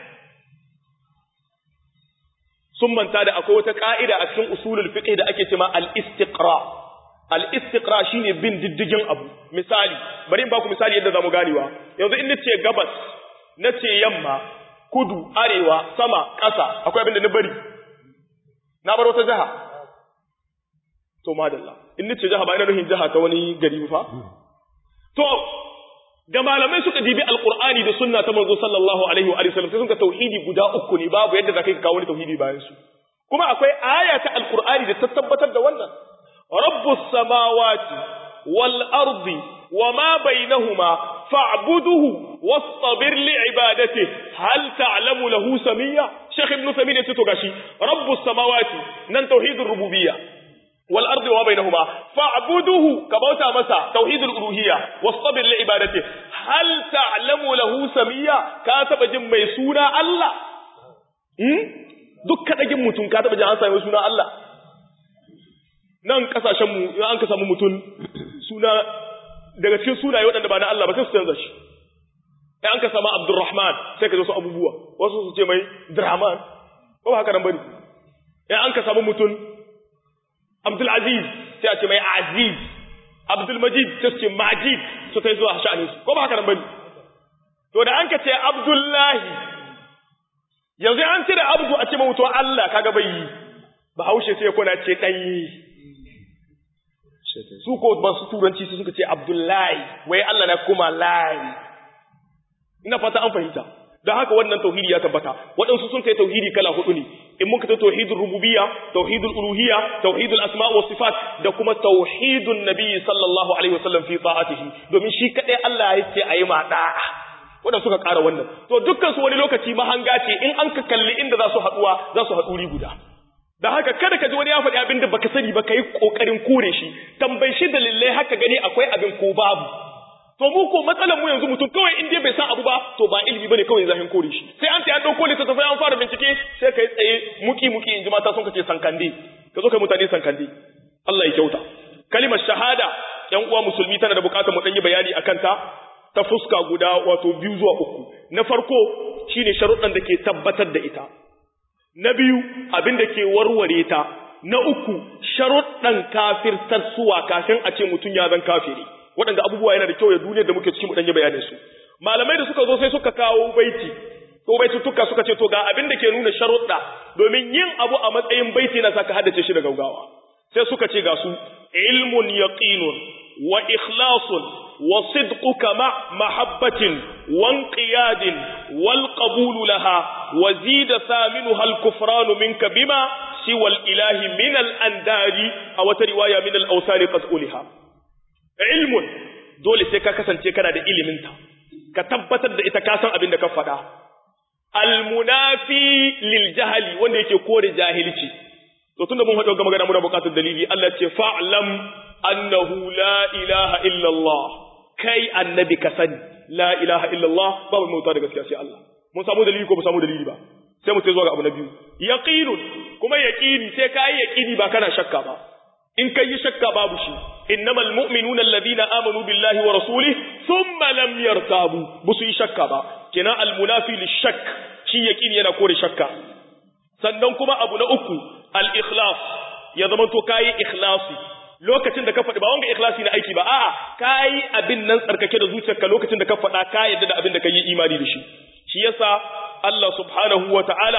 Speaker 1: sun manta da akwai wata ka'ida a cikin usulul fiqh da ake cewa al-istiqra al-istiqra shine bin diddigin abu misali bari in baku misali yadda zamu ganewa yanzu in nace gabas nace yamma kudu arewa sama ƙasa akwai abin da na bari na bar wata jiha to madalla in nace jiha ba ina nufin jiha ta wani gari fa to da malamai suka dibi alqur'ani da sunna ta manzo sallallahu alaihi wa sallam sai suka tauhidi guda uku ne babu yadda zakai ka kawo wani tauhidi bayan su kuma akwai aya ta alqur'ani da ta tabbatar da wannan rabbus samawati wal ardi wama bainahuma fa'buduhu wastabir li'ibadatihi hal ta'lamu lahu samiyya Sheikh Ibn Taymiyyah yace to gashi Rabbus samawati nan tauhidur rububiyya wal ardi wa bainahuma fa'buduhu ka bauta masa tauhidul uluhiyya wastabir li'ibadatihi hal ta'lamu lahu samiyya ka taba jin mai suna Allah hmm duk kadagin mutum ka taba jin an sami suna Allah nan kasashen mu in an ka samu mutum suna daga cikin sunaye waɗanda ba na Allah ba sai su canza shi sai an ka sama Abdurrahman sai ka zo su abubuwa wasu su ce mai Drahman ko ba haka nan bane sai an ka samu mutum Abdul Aziz sai a ce mai Aziz Abdul Majid sai su ce Majid su kai zuwa sha'anin su ko ba haka nan bane to da an ka ce Abdullahi yanzu an cire Abdu a ce mutum Allah kaga bai yi ba haushe sai kuna ce dai su ko ba su turanci su suka ce Abdullahi wai Allah na kuma layi ina fata an fahimta don haka wannan tauhidi ya tabbata waɗansu sun kai tauhidi kala hudu ne in muka ta tauhidul rububiyya tauhidul uluhiyya tauhidul asma wa sifat da kuma tauhidun nabi sallallahu alaihi wasallam fi ta'atihi domin shi kadai Allah ya ce ayi ma da'a wanda suka ƙara wannan to dukkan su wani lokaci mahanga ce in an ka kalli inda za su haɗuwa za su haɗu ri guda da haka kada ka ji wani ya faɗi abin da baka sani ba ka yi ƙoƙarin kore shi tambayi shi dalilai haka gani akwai abin ko babu to mu ko matsalar mu yanzu mutum kawai in dai bai san abu ba to ba ilimi bane kawai zahin kore shi sai an ta an dauko littattafai an fara bincike sai kai tsaye muki muki in ji mata sun kace sankande ka zo kai mutane sankande Allah ya kyauta kalimar shahada yan uwa musulmi tana da bukatar mu dan yi bayani akan ta ta fuska guda wato biyu zuwa uku na farko shine sharuɗan da ke tabbatar da ita na biyu abin da ke warware ta na uku sharuɗan kafirtar suwa kafin a ce mutum ya zan kafiri waɗanda abubuwa yana da kyau ya duniyar da muke cikin mu dan yi bayanin su malamai da suka zo sai suka kawo baiti ko baitutuka suka ce to ga abin da ke nuna sharuɗa domin yin abu a matsayin baiti na saka haddace shi da gaugawa sai suka ce ga su ilmun yaqinun wa ikhlasun wa sidquka ma mahabbatin wa inqiyadin wal qabulu laha wa zida thaminuha al kufranu minka bima siwa al ilahi min al andari aw wata riwaya min al awsari qas'uliha ilmun dole sai ka kasance kana da ilimin ta ka tabbatar da ita ka san abin da ka faɗa almunafi lil jahali wanda yake kore jahilci to tunda mun haɗu ga magana muna buƙatar dalili Allah ce fa'lam annahu la ilaha illa Allah kai annabi ka sani la ilaha illa Allah babu mauta da gaskiya sai Allah mun samu dalili ko ba samu dalili ba sai mu sai zuwa ga abu na biyu yaqinun kuma yaqini sai kai yaqini ba kana shakka ba in kai yi shakka babu shi innamal mu'minuna alladhina amanu billahi wa rasulihi thumma lam yartabu busu yi shakka ba kenan almunafi lishak shi yaqini yana kore shakka sannan kuma abu na uku al-ikhlas ya zama to kai ikhlasi lokacin da ka faɗi ba wanga ikhlasi na aiki ba a'a kai abin nan tsarkake da zuciyarka lokacin da ka faɗa ka yadda da abin da ka yi imani da shi shi yasa Allah subhanahu wa ta'ala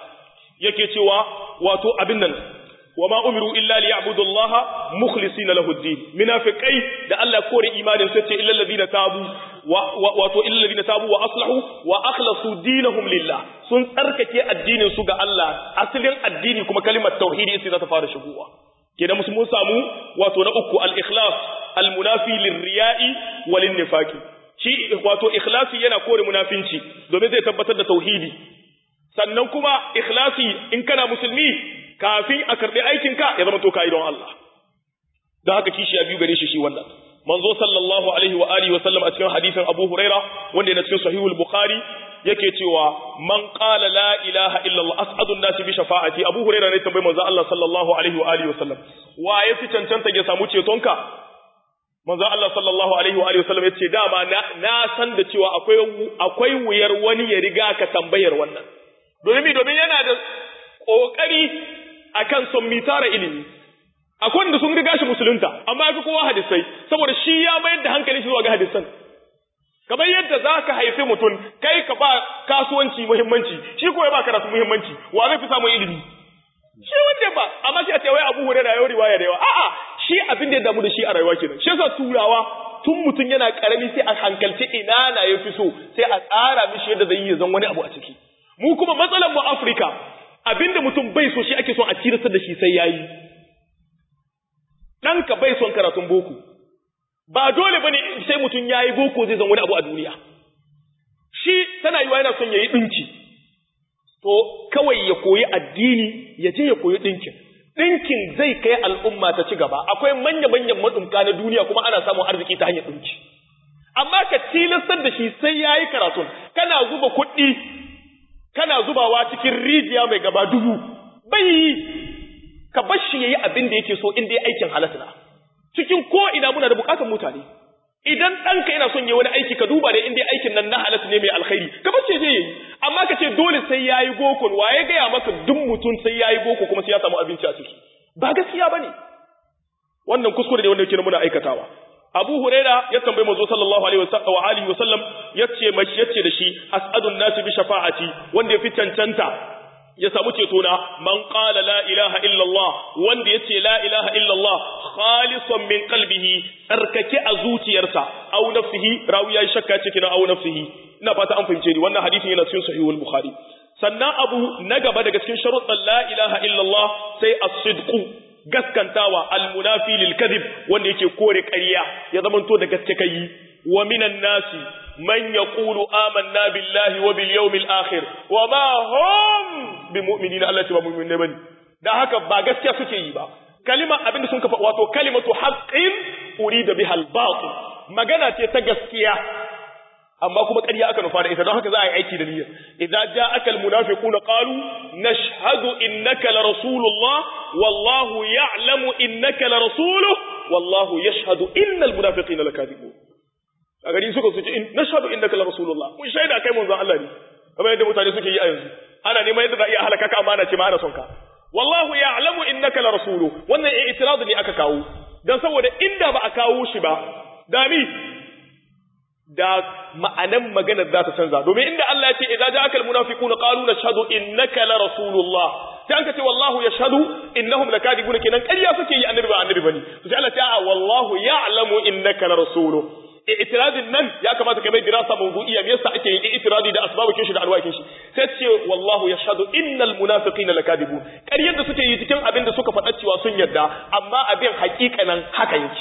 Speaker 1: yake cewa wato abin nan وما أمروا إلا ليعبدوا الله مخلصين له الدين منافقي ده الله كور إيمان سيتي إلا الذين تابوا واتو إلا الذين تابوا وأصلحوا وأخلصوا دينهم لله سن تركك الدين سوغا الله أصل الدين كما كلمة توحيد إسي تفارش هو كده مسلمون سامو واتو نأكو الإخلاص المنافي للرياء وللنفاق shi wato ikhlasi yana kore munafinci domin zai tabbatar da tauhidi sannan kuma ikhlasi in kana musulmi kafin a karɓi aikinka ya zama to kayi don Allah da haka kishi a biyu gare shi shi wannan manzo sallallahu alaihi wa alihi wa sallam a cikin hadisin Abu Huraira wanda yana cikin sahihul Bukhari yake cewa man qala la ilaha illa Allah as'adun nasi bi shafa'ati Abu Huraira ne tambayi manzo Allah sallallahu alaihi wa alihi wa sallam wa yafi cancanta ya samu cetonka manzo Allah sallallahu alaihi wa alihi wa sallam yace dama na, na san da cewa akwai akwai wuyar wani ya riga ka tambayar wannan domin domin yana da kokari akan son mi tara ilimi akwai wanda sun riga shi musulunta amma ya fi kowa hadisai saboda shi ya mayar da hankali shi zuwa ga hadisan kamar yadda za ka haifi mutum kai ka ba kasuwanci muhimmanci shi ko ya ba karatu muhimmanci wa zai fi samun ilimi shi wanda ba amma shi a ce wai abu hurera yau riwaya da yawa a'a shi abin da ya damu da shi a rayuwa kenan shi yasa turawa tun mutum yana karami sai a hankalci ina na ya fi so sai a tsara mishi yadda zai yi zan wani abu a ciki mu kuma matsalar mu Afirka abinda mutum bai so shi ake son a tirsar da shi sai yayi ɗanka bai son karatun boko ba dole bane sai mutum yayi boko zai zan wani abu a duniya shi tana yiwa yana son yayi dinki to kawai ya koyi addini ya je ya koyi dinkin dinkin zai kai al'umma ta ci gaba akwai manya manyan madumka na duniya kuma ana samun arziki ta hanyar dinki amma ka tilastar da shi sai yayi karatun kana zuba kuɗi kana zubawa cikin rijiya mai gaba dubu bai ka bar shi yayi abin da yake so inda ya aikin halatta cikin ko ina muna da bukatar mutane idan ɗanka yana son yi wani aiki ka duba da inda aikin nan na halatta ne mai alkhairi ka bar shi je yi amma ka ce dole sai yayi boko waye gaya maka duk mutum sai yayi boko kuma sai ya samu abinci a ciki ba gaskiya bane wannan kuskure ne wanda yake muna aikatawa Abu Huraira ya tambayi manzo sallallahu alaihi wa alihi wasallam yace mashi yace da shi as'adun nasi bi shafa'ati wanda ya fi cancanta ya samu ceto na man qala la ilaha illa Allah wanda yace la ilaha illa Allah khalisan min qalbihi tsarkake a zuciyarsa aw nafsihi rawi ya shakka cikin aw nafsihi ina fata an fahimce ni wannan hadisin yana cikin sahihul bukhari sannan abu na gaba daga cikin sharuɗan la ilaha illa Allah sai as-sidqu gaskantawa almunafi lil kadhib wanda yake kore ƙarya ya zamanto da gaske kai wa minan nasi man yaqulu amanna billahi wa bil yawmil akhir wa ma hum bimu'minina Allah ce ba mu'minai bane dan haka ba gaskiya suke yi ba kalima abinda sun kafa wato kalimatu haqqin urida biha al batil magana ce ta gaskiya amma kuma ƙarya aka nufa da ita don haka za a yi aiki da niyya idza ja'aka almunafiquna qalu nashhadu innaka la rasulullah wallahu ya'lamu innaka la rasuluhu wallahu yashhadu innal munafiqina lakadibun a gari suka su ce nashhadu innaka la rasulullah mun shaida kai manzon Allah ne kamar yadda mutane suke yi a yanzu ana neman yadda za a iya halaka ka amana ce ma ana son ka wallahu ya'lamu innaka la rasulu wannan i'tirad ne aka kawo dan saboda inda ba a kawo shi ba dami da ma'anan maganar za ta canza domin inda Allah ya ce idza ja'aka almunafiquna qalu nashhadu innaka la rasulullah sai an ka ce wallahu yashhadu innahum lakadibuna kenan ƙarya suke yi annabi ba annabi bane to sai Allah ya ce wallahu ya'lamu innaka la rasulu i'tiradin nan ya kamata ka mai dirasa mawdu'iyya me yasa ake yin i'tiradi da asbabukin shi da alwakin shi sai ce wallahu yashhadu innal munafiqina lakadibun ƙaryar da suke yi cikin abin da suka faɗa cewa sun yarda amma abin haƙiƙanan haka yake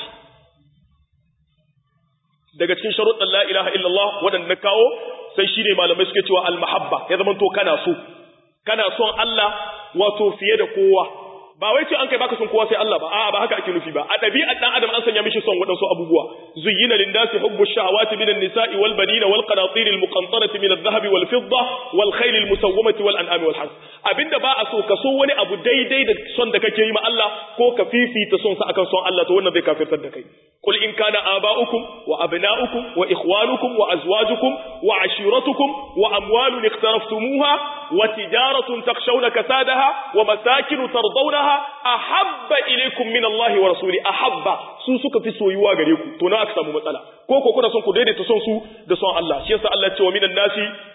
Speaker 1: daga cikin sharuɗin la ilaha illallah waɗanda na kawo sai shine malamai suke cewa almahabba ya zama to kana so kana son Allah wato fiye da kowa ba wai ce an kai baka son kowa sai Allah ba a'a ba haka ake nufi ba a ɗabi'ar dan adam an sanya mishi son waɗansu abubuwa zuyyina lin-nasi hubbu shahawati min an-nisa'i wal banina wal qanatir al-muqantarati min adh-dhahabi wal fidda wal khayl al-musawwamati wal an'ami wal harth abinda ba a so ka so wani abu daidai da son da kake yi ma Allah ko ka fifita son sa akan son Allah to wannan zai kafirtar da kai قل إن كان آباؤكم وأبناؤكم وإخوانكم وأزواجكم وعشيرتكم وأموال اقترفتموها وتجارة تخشون كسادها ومساكن ترضونها أحب إليكم من الله ورسوله أحب سوسك في سويوا غريكم تونا أكثر مسألة كوكو كنا سنكو ديدي تسونسو دسون الله شيسا الله ومن الناس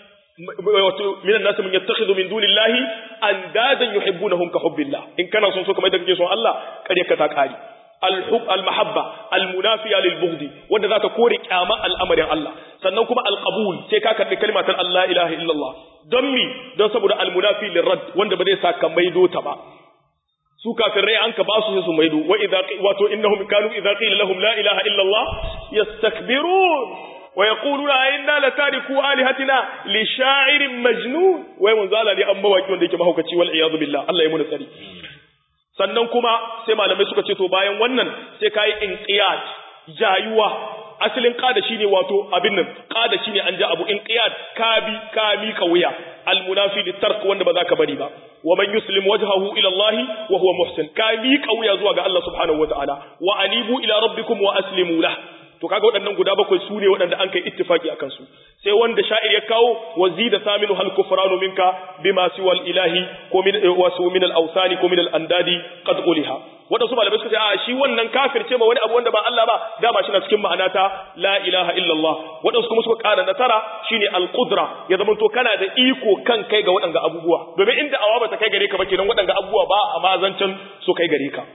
Speaker 1: من الناس من يتخذ من دون الله أندادا يحبونهم كحب الله إن كان سنسو كما يدك جيسون الله قد يكتاك آلي الحب المحبة المنافية للبغض wanda zaka kore kyama al'amarin Allah sannan kuma alqabul sai ka karbi kalmar Allah ilaha illallah don mi don saboda almunafi lirad wanda ba zai saka maido ta ba su kafirai an ka basu sai su maido wa idza wato innahum kanu idza qila lahum la ilaha illallah yastakbirun wa yaquluna inna latariku alihatina li sha'irin majnun wai mun zala ne an mawaki wanda yake mahaukaci wal iyad billah Allah ya muna tsari sannan kuma sai malamai suka ce to bayan wannan sai kai inqiyad jayuwa asalin qada shine wato abin nan qada shine an ja abu inqiyad kabi kami wuya almunafi litark wanda ba za ka bari ba wa man yuslim wajhahu ila Allah wa huwa muhsin kami wuya zuwa ga Allah subhanahu wataala wa anibu ila rabbikum wa aslimu lah to kaga waɗannan guda bakwai su ne waɗanda an kai ittifaki akan su sai wanda sha'ir ya kawo wazida saminu hal kufranu minka bima siwal ilahi ko min wasu min al awsani ko min al andadi qad quliha waɗansu malamai suka ce a shi wannan kafir ce ma wani abu wanda ba Allah ba dama shi na cikin ma'ana ta la ilaha illallah waɗansu kuma suka ƙara na tara shine al qudra ya zama to kana da iko kan kai ga waɗanga abubuwa domin inda awa ba ta kai gare ka ba kenan waɗanga abubuwa ba a mazancan su kai gare ka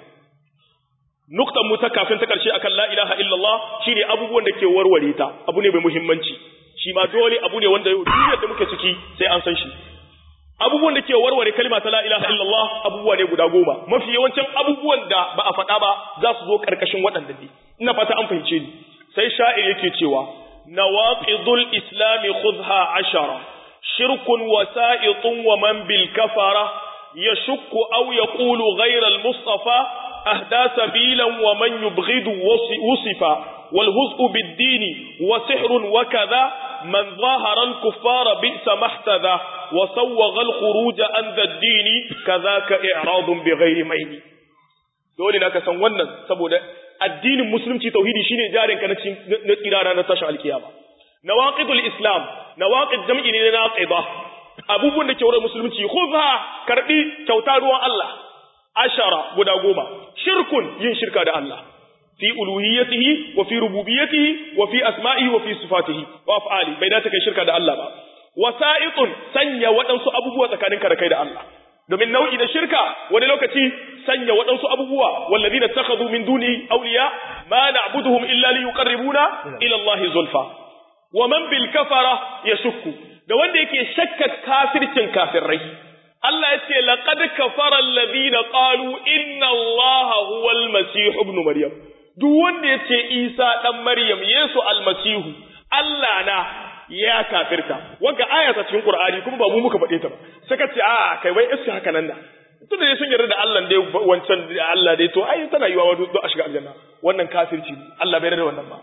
Speaker 1: nuktan mu ta kafin ta karshe akan la ilaha illallah shine abubuwan da ke warware ta abu ne mai muhimmanci shi ma dole abu ne wanda duniyar da muke ciki sai an san shi abubuwan da ke warware kalma ta la ilaha illallah abubuwa ne guda goma mafi yawancin abubuwan da ba a faɗa ba za su zo karkashin waɗanda ne ina fata an fahimce ni sai sha'ir yake cewa nawaqidul islami khudha ashara shirkun wasa'itun wa man bil kafara yashukku aw yaqulu ghayra al mustafa أهدى سبيلا ومن يبغض وصفا والهزء بالدين وسحر وكذا من ظاهر الكفار بئس ما احتذى وسوغ الخروج عن ذا الدين كذاك إعراض بغير مين dole na ka san wannan saboda addinin musulunci tauhidi shine jarin ka na tsirara na tashin alkiyama nawaqidul islam nawaqid jam'i ne na naqida abubuwan da ke wurin musulunci khudha karbi kyauta ruwan Allah ashara guda goma shirkun yin shirka da Allah fi uluhiyyatihi wa fi rububiyyatihi wa fi asma'ihi wa fi sifatihi wa af'ali bai dace kai shirka da Allah ba wasa'itun sanya waɗansu abubuwa tsakaninka da kai da Allah domin nau'i na shirka wani lokaci sanya waɗansu abubuwa wallazina takhadhu min duni awliya ma na'buduhum illa liyuqarribuna ila Allah zulfa wa man bil kafara yashukku da wanda yake shakka kafircin kafirai Allah ya ce laqad kafara alladhina qalu inna Allah huwa al-masih ibn maryam duk wanda ya ce Isa dan Maryam Yesu al-masihu Allah na ya kafirta wanda aya ta cikin Qur'ani kuma ba mu muka faɗe ta ba saka ce a kai wai iska haka nan da tun da sun yarda da Allah dai wancan Allah dai to ai tana yiwa wani a shiga aljanna wannan kafirci Allah bai yarda da wannan ba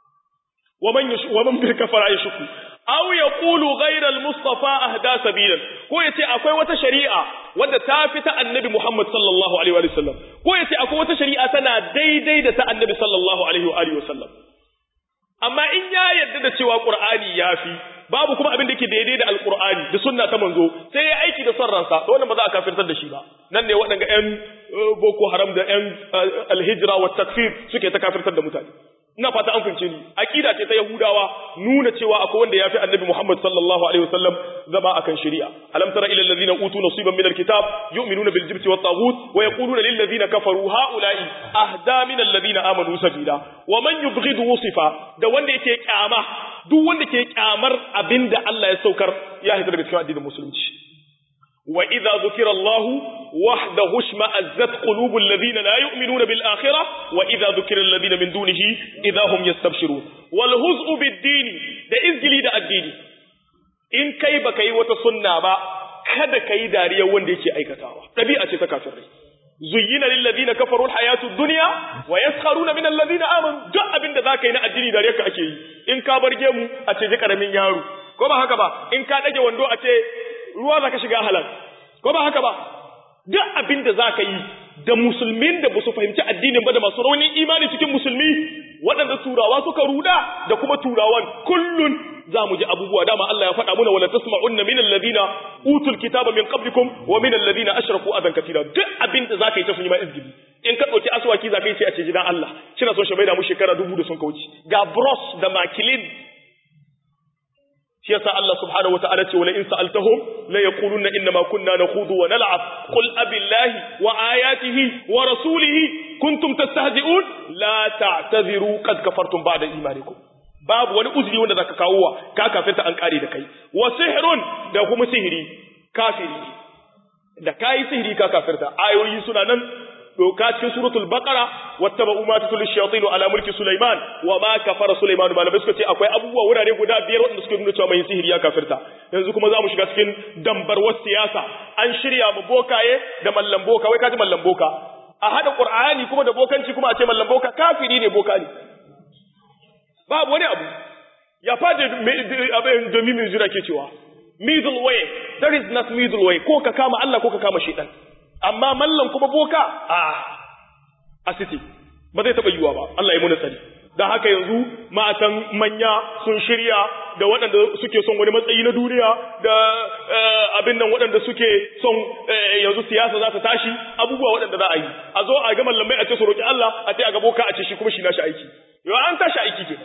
Speaker 1: wa man wa man bil kafara yashku aw yaqulu ghayra al-mustafa ahda sabilan ko yace akwai wata shari'a wadda ta fi ta annabi Muhammad sallallahu alaihi wa sallam ko yace akwai wata shari'a tana daidai da ta annabi sallallahu alaihi wa alihi wa sallam amma in ya yarda da cewa qur'ani yafi babu kuma abin da yake daidai da alqur'ani da sunna ta manzo sai ya aiki da son ransa to wannan ba za a kafirtar da shi ba nan ne waɗanda ƴan boko haram da ƴan alhijra wa takfir suke ta kafirtar da mutane ina fata an fince ni aqida ce ta yahudawa nuna cewa akwai wanda yafi annabi Muhammad sallallahu alaihi wasallam zama akan shari'a alam tara ila alladhina utu nasiban min alkitab yu'minuna bil jibti wat taghut wa yaquluna lil ladina kafaru haula'i ahda min alladhina amanu sabila wa man yubghidu wusifa da wanda yake kyama duk wanda ke kyamar abinda Allah ya saukar ya hita daga cikin addinin musulunci وإذا ذكر الله وحده اشمأزت قلوب الذين لا يؤمنون بالآخرة وإذا ذكر الذين من دونه إذا هم يستبشرون والهزء بالدين ده إزجلي ده الدين إن كي بكي وتصنع با kada kai dariya wanda yake aikatawa dabi'a ce ta kafirai zuyyina lil ladina kafaru al hayatu dunya wa yaskharuna min alladhina amanu duk abinda zaka yi na addini dariya ka ake yi in ka barge mu a ce ji karamin yaro ko ba haka ba in ka dage wando a ce ruwa za ka shiga halal ko ba haka ba duk abin da za ka yi da musulmin da ba su fahimci addinin ba da masu raunin imani cikin musulmi waɗanda turawa suka ruda da kuma turawan kullun za mu ji abubuwa dama Allah ya faɗa muna wala tasma'unna min alladhina utul kitaba min qablikum wa min alladhina ashraku adan katira duk abin da zaka yi ta sun yi ma izgili in ka ɗauki aswaki zaka yi sai a ce jidan Allah kina son shi bai da mu shekara dubu da sun kauce ga bros da makilin shi yasa Allah subhanahu wata'ala ce wala in sa'altahum la yaquluna inna ma kunna nakhudu wa nal'ab qul abillahi wa ayatihi wa rasulihi kuntum tastahzi'un la ta'tadhiru qad kafartum ba'da imanikum babu wani uzuri wanda zaka kawo wa ka kafirta an kare da kai wa sihrun da kuma sihiri kafiri da kai sihiri ka kafirta ayoyi suna nan doka cikin suratul baqara wattaba'u ma tatul shayatin ala mulki sulaiman wa ma kafara sulaiman malamai suka ce akwai abubuwa wurare guda biyar wanda suke nuna cewa mai sihiri ya kafirta yanzu kuma za mu shiga cikin dambarwar siyasa an shirya mu bokaye da mallan boka wai kaji mallan boka a hada qur'ani kuma da bokanci kuma a ce mallan boka kafiri ne boka ne babu wani abu ya fada abin da mimin jira ke cewa middle way there is not middle way ko ka kama Allah ko ka kama shaitan amma mallan kuma boka a asiti ba zai taɓa yiwuwa ba Allah ya muna sani don haka yanzu matan manya sun shirya da waɗanda suke son wani matsayi na duniya da abin nan waɗanda suke son yanzu siyasa za ta tashi abubuwa waɗanda za a yi a zo a ga mallamai a ce su roƙi Allah a ce a ga boka a ce shi kuma shi nashi aiki yau an tashi aiki ke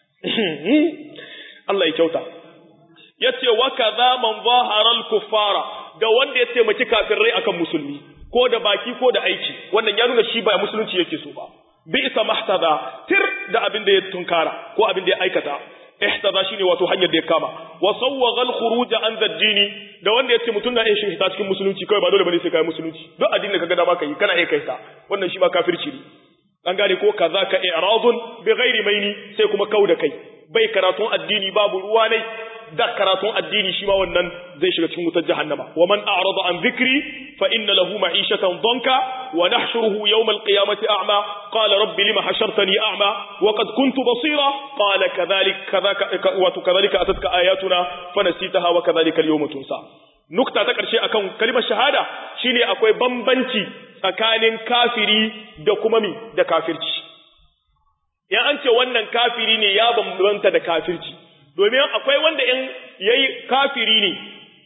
Speaker 1: Allah ya kyauta yace wa kaza man zahara al-kuffara da wanda ya taimaki kafirai akan musulmi ko da baki ko da aiki wannan ya nuna shi ba musulunci yake so ba bi isa mahtada tir da abin da ya tunkara ko abin da ya aikata ihtada shine wato hanyar da ya kama wa sawwaga al-khuruj an ad-dini da wanda yace mutun na yin shi ta cikin musulunci kai ba dole bane sai kai musulunci duk addinin da kaga dama kai kana iya kai ta wannan shi ba kafirci ne an gane ko kaza ka i'radun bi ghairi maini sai kuma kauda kai bai karatun addini babu ruwa ne da karatun addini shi ma wannan zai shiga cikin wutar jahannama wa man a'rada an dhikri fa inna lahu ma'ishatan danka wa nahshuruhu yawm al-qiyamati a'ma qala rabbi lima hashartani a'ma wa qad kuntu basira qala kadhalik kadhaka wa kadhalika atatka ayatuna fanasitaha wa kadhalika al-yawma tunsa nukta ta karshe akan kalimar shahada shine akwai bambanci tsakanin kafiri da kuma mi da kafirci ya an ce wannan kafiri ne ya bambanta da kafirci domin akwai wanda in yayi kafiri ne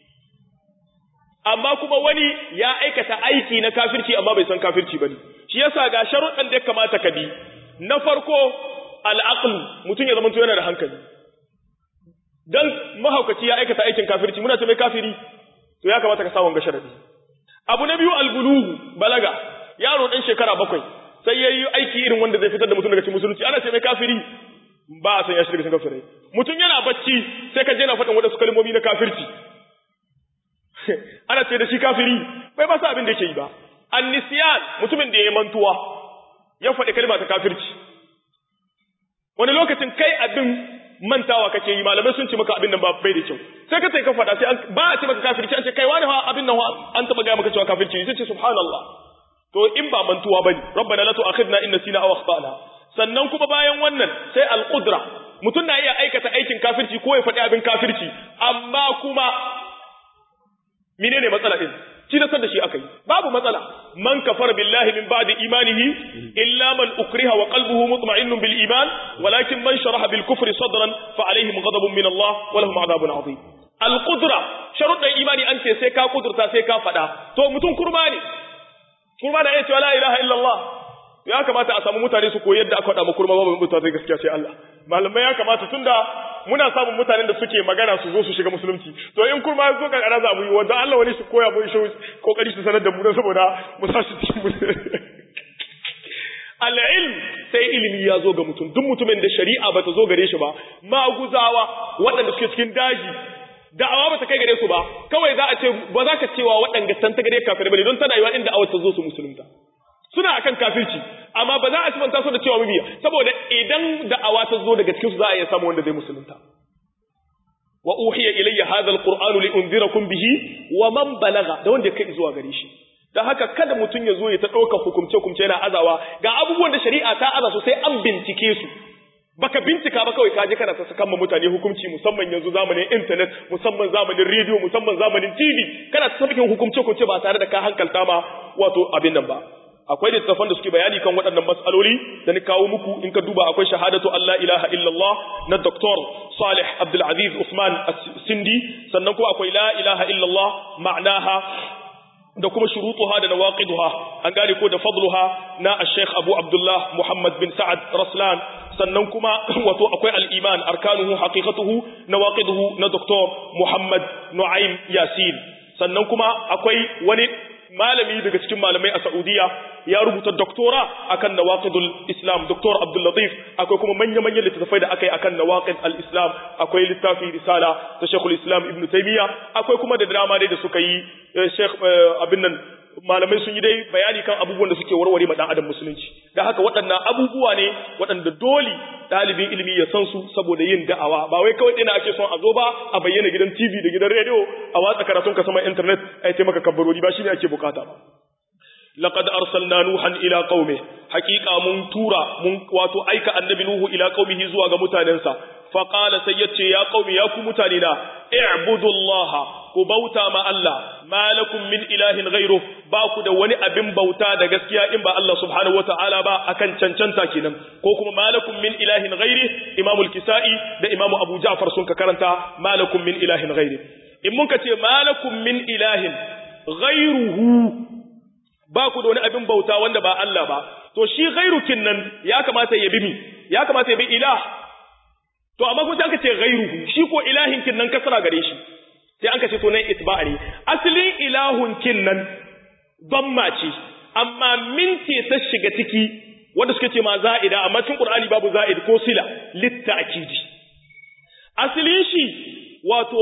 Speaker 1: amma kuma wani ya aikata aiki na kafirci amma bai san kafirci bane shi yasa ga sharuɗan da ya kamata ka bi na farko al'aql mutum ya zama yana da hankali dan mahaukaci ya aikata aikin kafirci muna ce mai kafiri to ya kamata ka sa wanga sharadi abu na biyu albulugu balaga yaro dan shekara bakwai sai yayi aiki irin wanda zai fitar da mutum daga cikin musulunci ana ce mai kafiri ba a san ya shirka cikin kafirai mutum yana bacci sai ka je na faɗin wadansu kalmomi na kafirci ana ce da shi kafiri bai ba sa abin da yake yi ba annisiyan mutumin da ya mantuwa ya faɗi kalma ta kafirci wani lokacin kai abin mantawa kake yi malamai sun ce maka abin nan ba bai da kyau sai ka ka faɗa sai ba a ce maka kafirci an ce kai wani abin nan an taɓa gaya maka cewa kafirci sai ce subhanallah to in ba mantuwa bane rabbana la tu'akhidna in nasina aw akhtana sannan kuma bayan wannan sai al-qudra mutum na iya aikata aikin kafirci ko ya faɗi abin kafirci amma kuma menene matsala din tilastar da shi akai babu matsala man kafara billahi min ba'di imanihi illa man ukriha wa qalbuhu mutma'innun bil iman walakin man sharaha bil kufri sadran fa alaihim ghadabun min Allah wa lahum adhabun adhim al qudra sharuɗan imani an ce sai ka kudurta sai ka faɗa to mutum kurma ne kurma da ya ce la ilaha illallah ya kamata a samu mutane su koyi yadda aka faɗa kurma babu mutane gaskiya sai Allah malamai ya kamata tunda muna samun mutanen da suke magana su zo su shiga musulunci to in kurma ya zo kankara za mu yi wanda Allah wani su koya mu shi kokari su sanar da mu saboda mu sa shi cikin mu al-ilm sai ilimi ya zo ga mutum duk mutumin da shari'a bata zo gare shi ba maguzawa waɗanda suke cikin daji da'awa ba ta kai gare su ba kawai za a ce ba za ka cewa waɗanda san ta gare kafirai bane don tana yiwa inda awar ta zo su musulunta suna akan kafirci amma ba za a sifanta su da cewa mabiya saboda idan da'awa ta zo daga cikin su za a iya samu wanda zai musulunta wa uhiya ilayya hadha alqur'anu li unzirakum bihi wa man balagha da wanda kai zuwa gare shi dan haka kada mutun ya zo ya ta dauka hukumce hukumce yana azawa ga abubuwan da shari'a ta aza su sai an bincike su baka bincika ba kawai kaje kana ta sakan mutane hukunci musamman yanzu zamanin internet musamman zamanin radio musamman zamanin TV kana ta sakin hukumce hukumce ba tare da ka hankalta ma wato abin nan ba akwai littattafan da suke bayani kan waɗannan matsaloli da ni kawo muku in ka duba akwai shahadatu Allah ilaha illallah na Dr. Salih Abdul Aziz Usman Sindi sannan kuma akwai la ilaha illallah ma'naha da kuma shurutuha da nawaqiduha an gane ko da fadluha na Sheikh Abu Abdullah Muhammad bin Sa'ad Raslan sannan kuma wato akwai al-iman arkanuhu haqiqatuhu nawaqiduhu na Dr. Muhammad Nu'aym Yasin sannan kuma akwai wani malami daga cikin malamai a Saudiya ya rubuta doktora akan nawaqidul Islam Dr. Abdul Latif akwai kuma manya-manyan littattafai da akai akan nawaqid al-Islam akwai littafi risala ta Sheikhul Islam Ibn Taymiyyah akwai kuma da drama dai da suka yi Sheikh abin nan malamai sun yi dai bayani kan abubuwan da suke warware ma dan adam musulunci da haka waɗannan abubuwa ne waɗanda dole ɗalibin ilimi ya san su saboda yin da'awa ba wai kawai ɗina ake son a zo ba a bayyana gidan TV da gidan rediyo a watsa karatun ka sama internet a yi maka kabbarori ba shine ake bukata ba laqad arsalna nuhan ila qaumi haqiqa mun tura mun wato aika annabi nuhu ila qaumihi zuwa ga mutanensa fa qala sai yace ya qaumi ya ku mutane na i'budullaha ku bauta ma Allah malakum min ilahin ghairu ba ku da wani abin bauta da gaskiya in ba Allah subhanahu wataala ba akan cancanta kenan ko kuma malakum min ilahin ghairi Imam al-Kisa'i da Imam Abu Ja'far sun ka karanta malakum min ilahin ghairi in mun ka ce malakum min ilahin ghairuhu ba ku da wani abin bauta wanda ba Allah ba to shi ghairukin nan ya kamata ya bi mi ya kamata ya bi ilah to amma kuma sai aka ce ghairuhu shi ko ilahin kin nan kasara gare shi sai an ce to nan itba'a ne asalin ilahun kin nan damma ce amma min ce ta shiga ciki wanda suka ce ma za'ida amma cikin qur'ani babu za'id ko sila litta'kidi asalin shi wato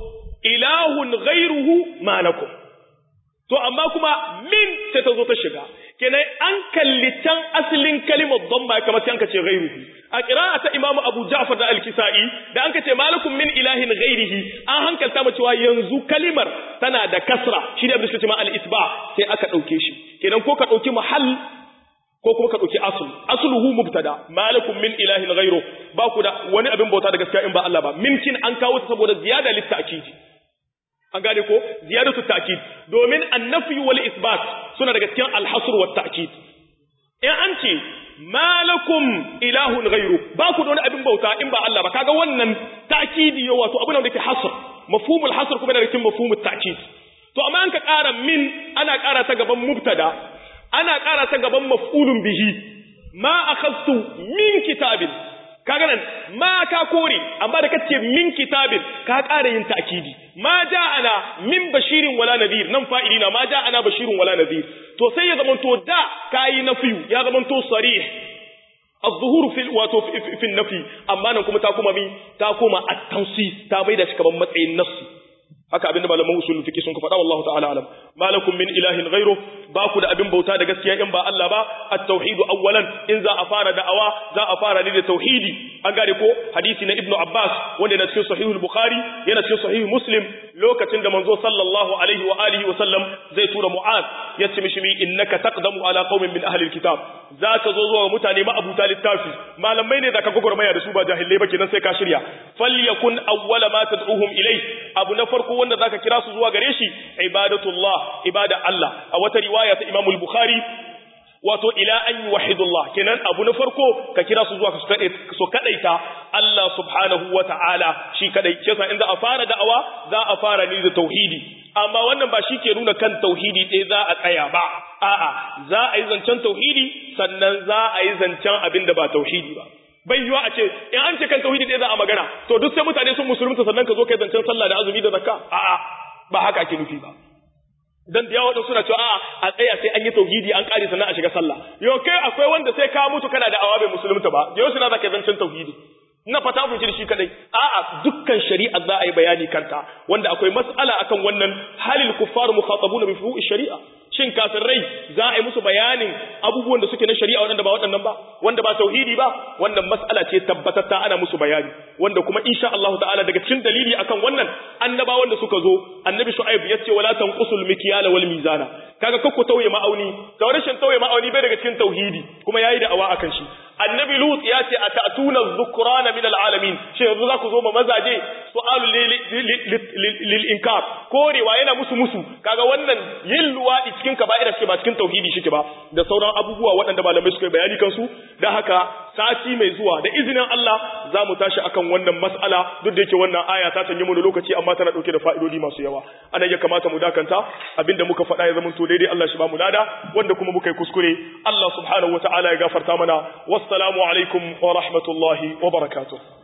Speaker 1: ilahun ghairuhu malakum to amma kuma min sai ta zo ta shiga kenan an kalli can asalin kalimar dhamma kamar sai an ka ce ghairuhu a qira'a ta imamu abu ja'far da al-kisai da an ka ce malakum min ilahin ghairihi an hankalta mu cewa yanzu kalimar tana da kasra shi ne abin da suka ce ma al-isba sai aka dauke shi kenan ko ka dauki mahall ko kuma ka dauki asl asluhu mubtada malakum min ilahin ghairu ba ku da wani abin bauta da gaskiya in ba Allah ba minkin an kawo ta saboda ziyada litta'kid an gane ko ziyadatu ta'kid domin annafi wal isbat suna daga cikin al-hasr wat ta'kid in an ce malakum ilahun ghairu ba ku da wani abin bauta in ba Allah ba kaga wannan ta'kidi yo wato abin da yake hasr mafhumul hasr kuma daga cikin mafhumut ta'kid to amma an ka ƙara min ana ƙara ta gaban mubtada ana ƙara ta gaban maf'ulun bihi ma akhadtu min kitabin kaga nan ma ka kore amma da kace min kitabin ka ƙara yin ta'kidi ma ja'ana min bashirin wala nadhir nan fa'ilina ma ja'ana bashirin wala nadhir to sai ya zamanto da kayi nafiyu ya zamanto sarih الظهور في wato في النفي amma nan kuma ta kuma mi ta koma at-tansis ta bai da shi kaman matsayin nassi haka abinda malaman usul fiqh sun ka faɗa wallahu ta'ala alam malakum min ilahin ghairu ba ku da abin bauta da gaskiya in ba Allah ba at-tauhid awwalan in za a fara da'awa za a fara ne da tauhidi an gane ko hadisi na ibnu abbas wanda yana cikin sahihul bukhari yana cikin sahih muslim lokacin da manzo sallallahu alaihi wa alihi wa sallam zai tura mu'az ya ce mishi innaka taqdamu ala qaumin min ahli alkitab za ka zo zuwa mutane ma abuta littafi malamai ne da ka gogormaya da su ba jahilai ba kenan sai ka shirya falyakun awwala ma tad'uhum ilai abu na farko wanda zaka kira su zuwa gare shi ibadatullah ibada Allah a wata riwaya ta Imam al-Bukhari wato ila an yuwahidullah kenan abu na farko ka kira su zuwa su kadaita Allah subhanahu wata'ala shi kadai kisa inda a fara da'awa za a fara ne da tauhidi amma wannan ba shi ke nuna kan tauhidi ɗaya za a tsaya ba a'a za a yi zancen tauhidi sannan za a yi zancen abin da ba tauhidi ba bai yiwa a ce in an ce kan tauhidi ɗaya za a magana to duk sai mutane sun musulunta sannan ka zo kai zancen sallah da azumi da zakka a'a ba haka ake nufi ba dan da yawa wadansu suna cewa a tsaya sai an yi tauhidi an kare sannan a shiga sallah yau kai akwai wanda sai ka mutu kana da awa bai musulunta ba yau suna zaka zancen tauhidi ina fata mun shi kadai a'a dukkan shari'a za a yi bayani kanta wanda akwai mas'ala akan wannan halil kuffar mukhatabuna bi furu'i shari'a shin kafirai za a yi musu bayanin abubuwan da suke na shari'a wanda ba waɗannan ba wanda ba tauhidi ba wannan mas'ala ce tabbatatta ana musu bayani wanda kuma insha Allah ta'ala daga cikin dalili akan wannan annabawan da suka zo annabi shu'aib yace wala tanqusul mikyala wal mizana kaga kakku tauye ma'auni to rashin tauye ma'auni bai daga cikin tauhidi kuma yayi da awa akan shi annabi lut ya ce atatuna dhukrana min alalamin shi yanzu za ku zo ma mazaje su'alu lil inkar korewa yana musu musu kaga wannan yin luwadi cikin kaba'ira ce ba cikin tauhidi shike ba da sauran abubuwa waɗanda malamai suka yi bayani kansu dan haka sati mai zuwa da izinin Allah za mu tashi akan wannan mas'ala duk da yake wannan aya ta canje mu lokaci amma tana dauke da fa'idodi masu yawa anan ya kamata mu dakanta abinda muka faɗa ya zama to daidai Allah shi ba mu lada wanda kuma muka yi kuskure Allah subhanahu wataala ya gafarta mana wassalamu alaikum wa rahmatullahi wa barakatuh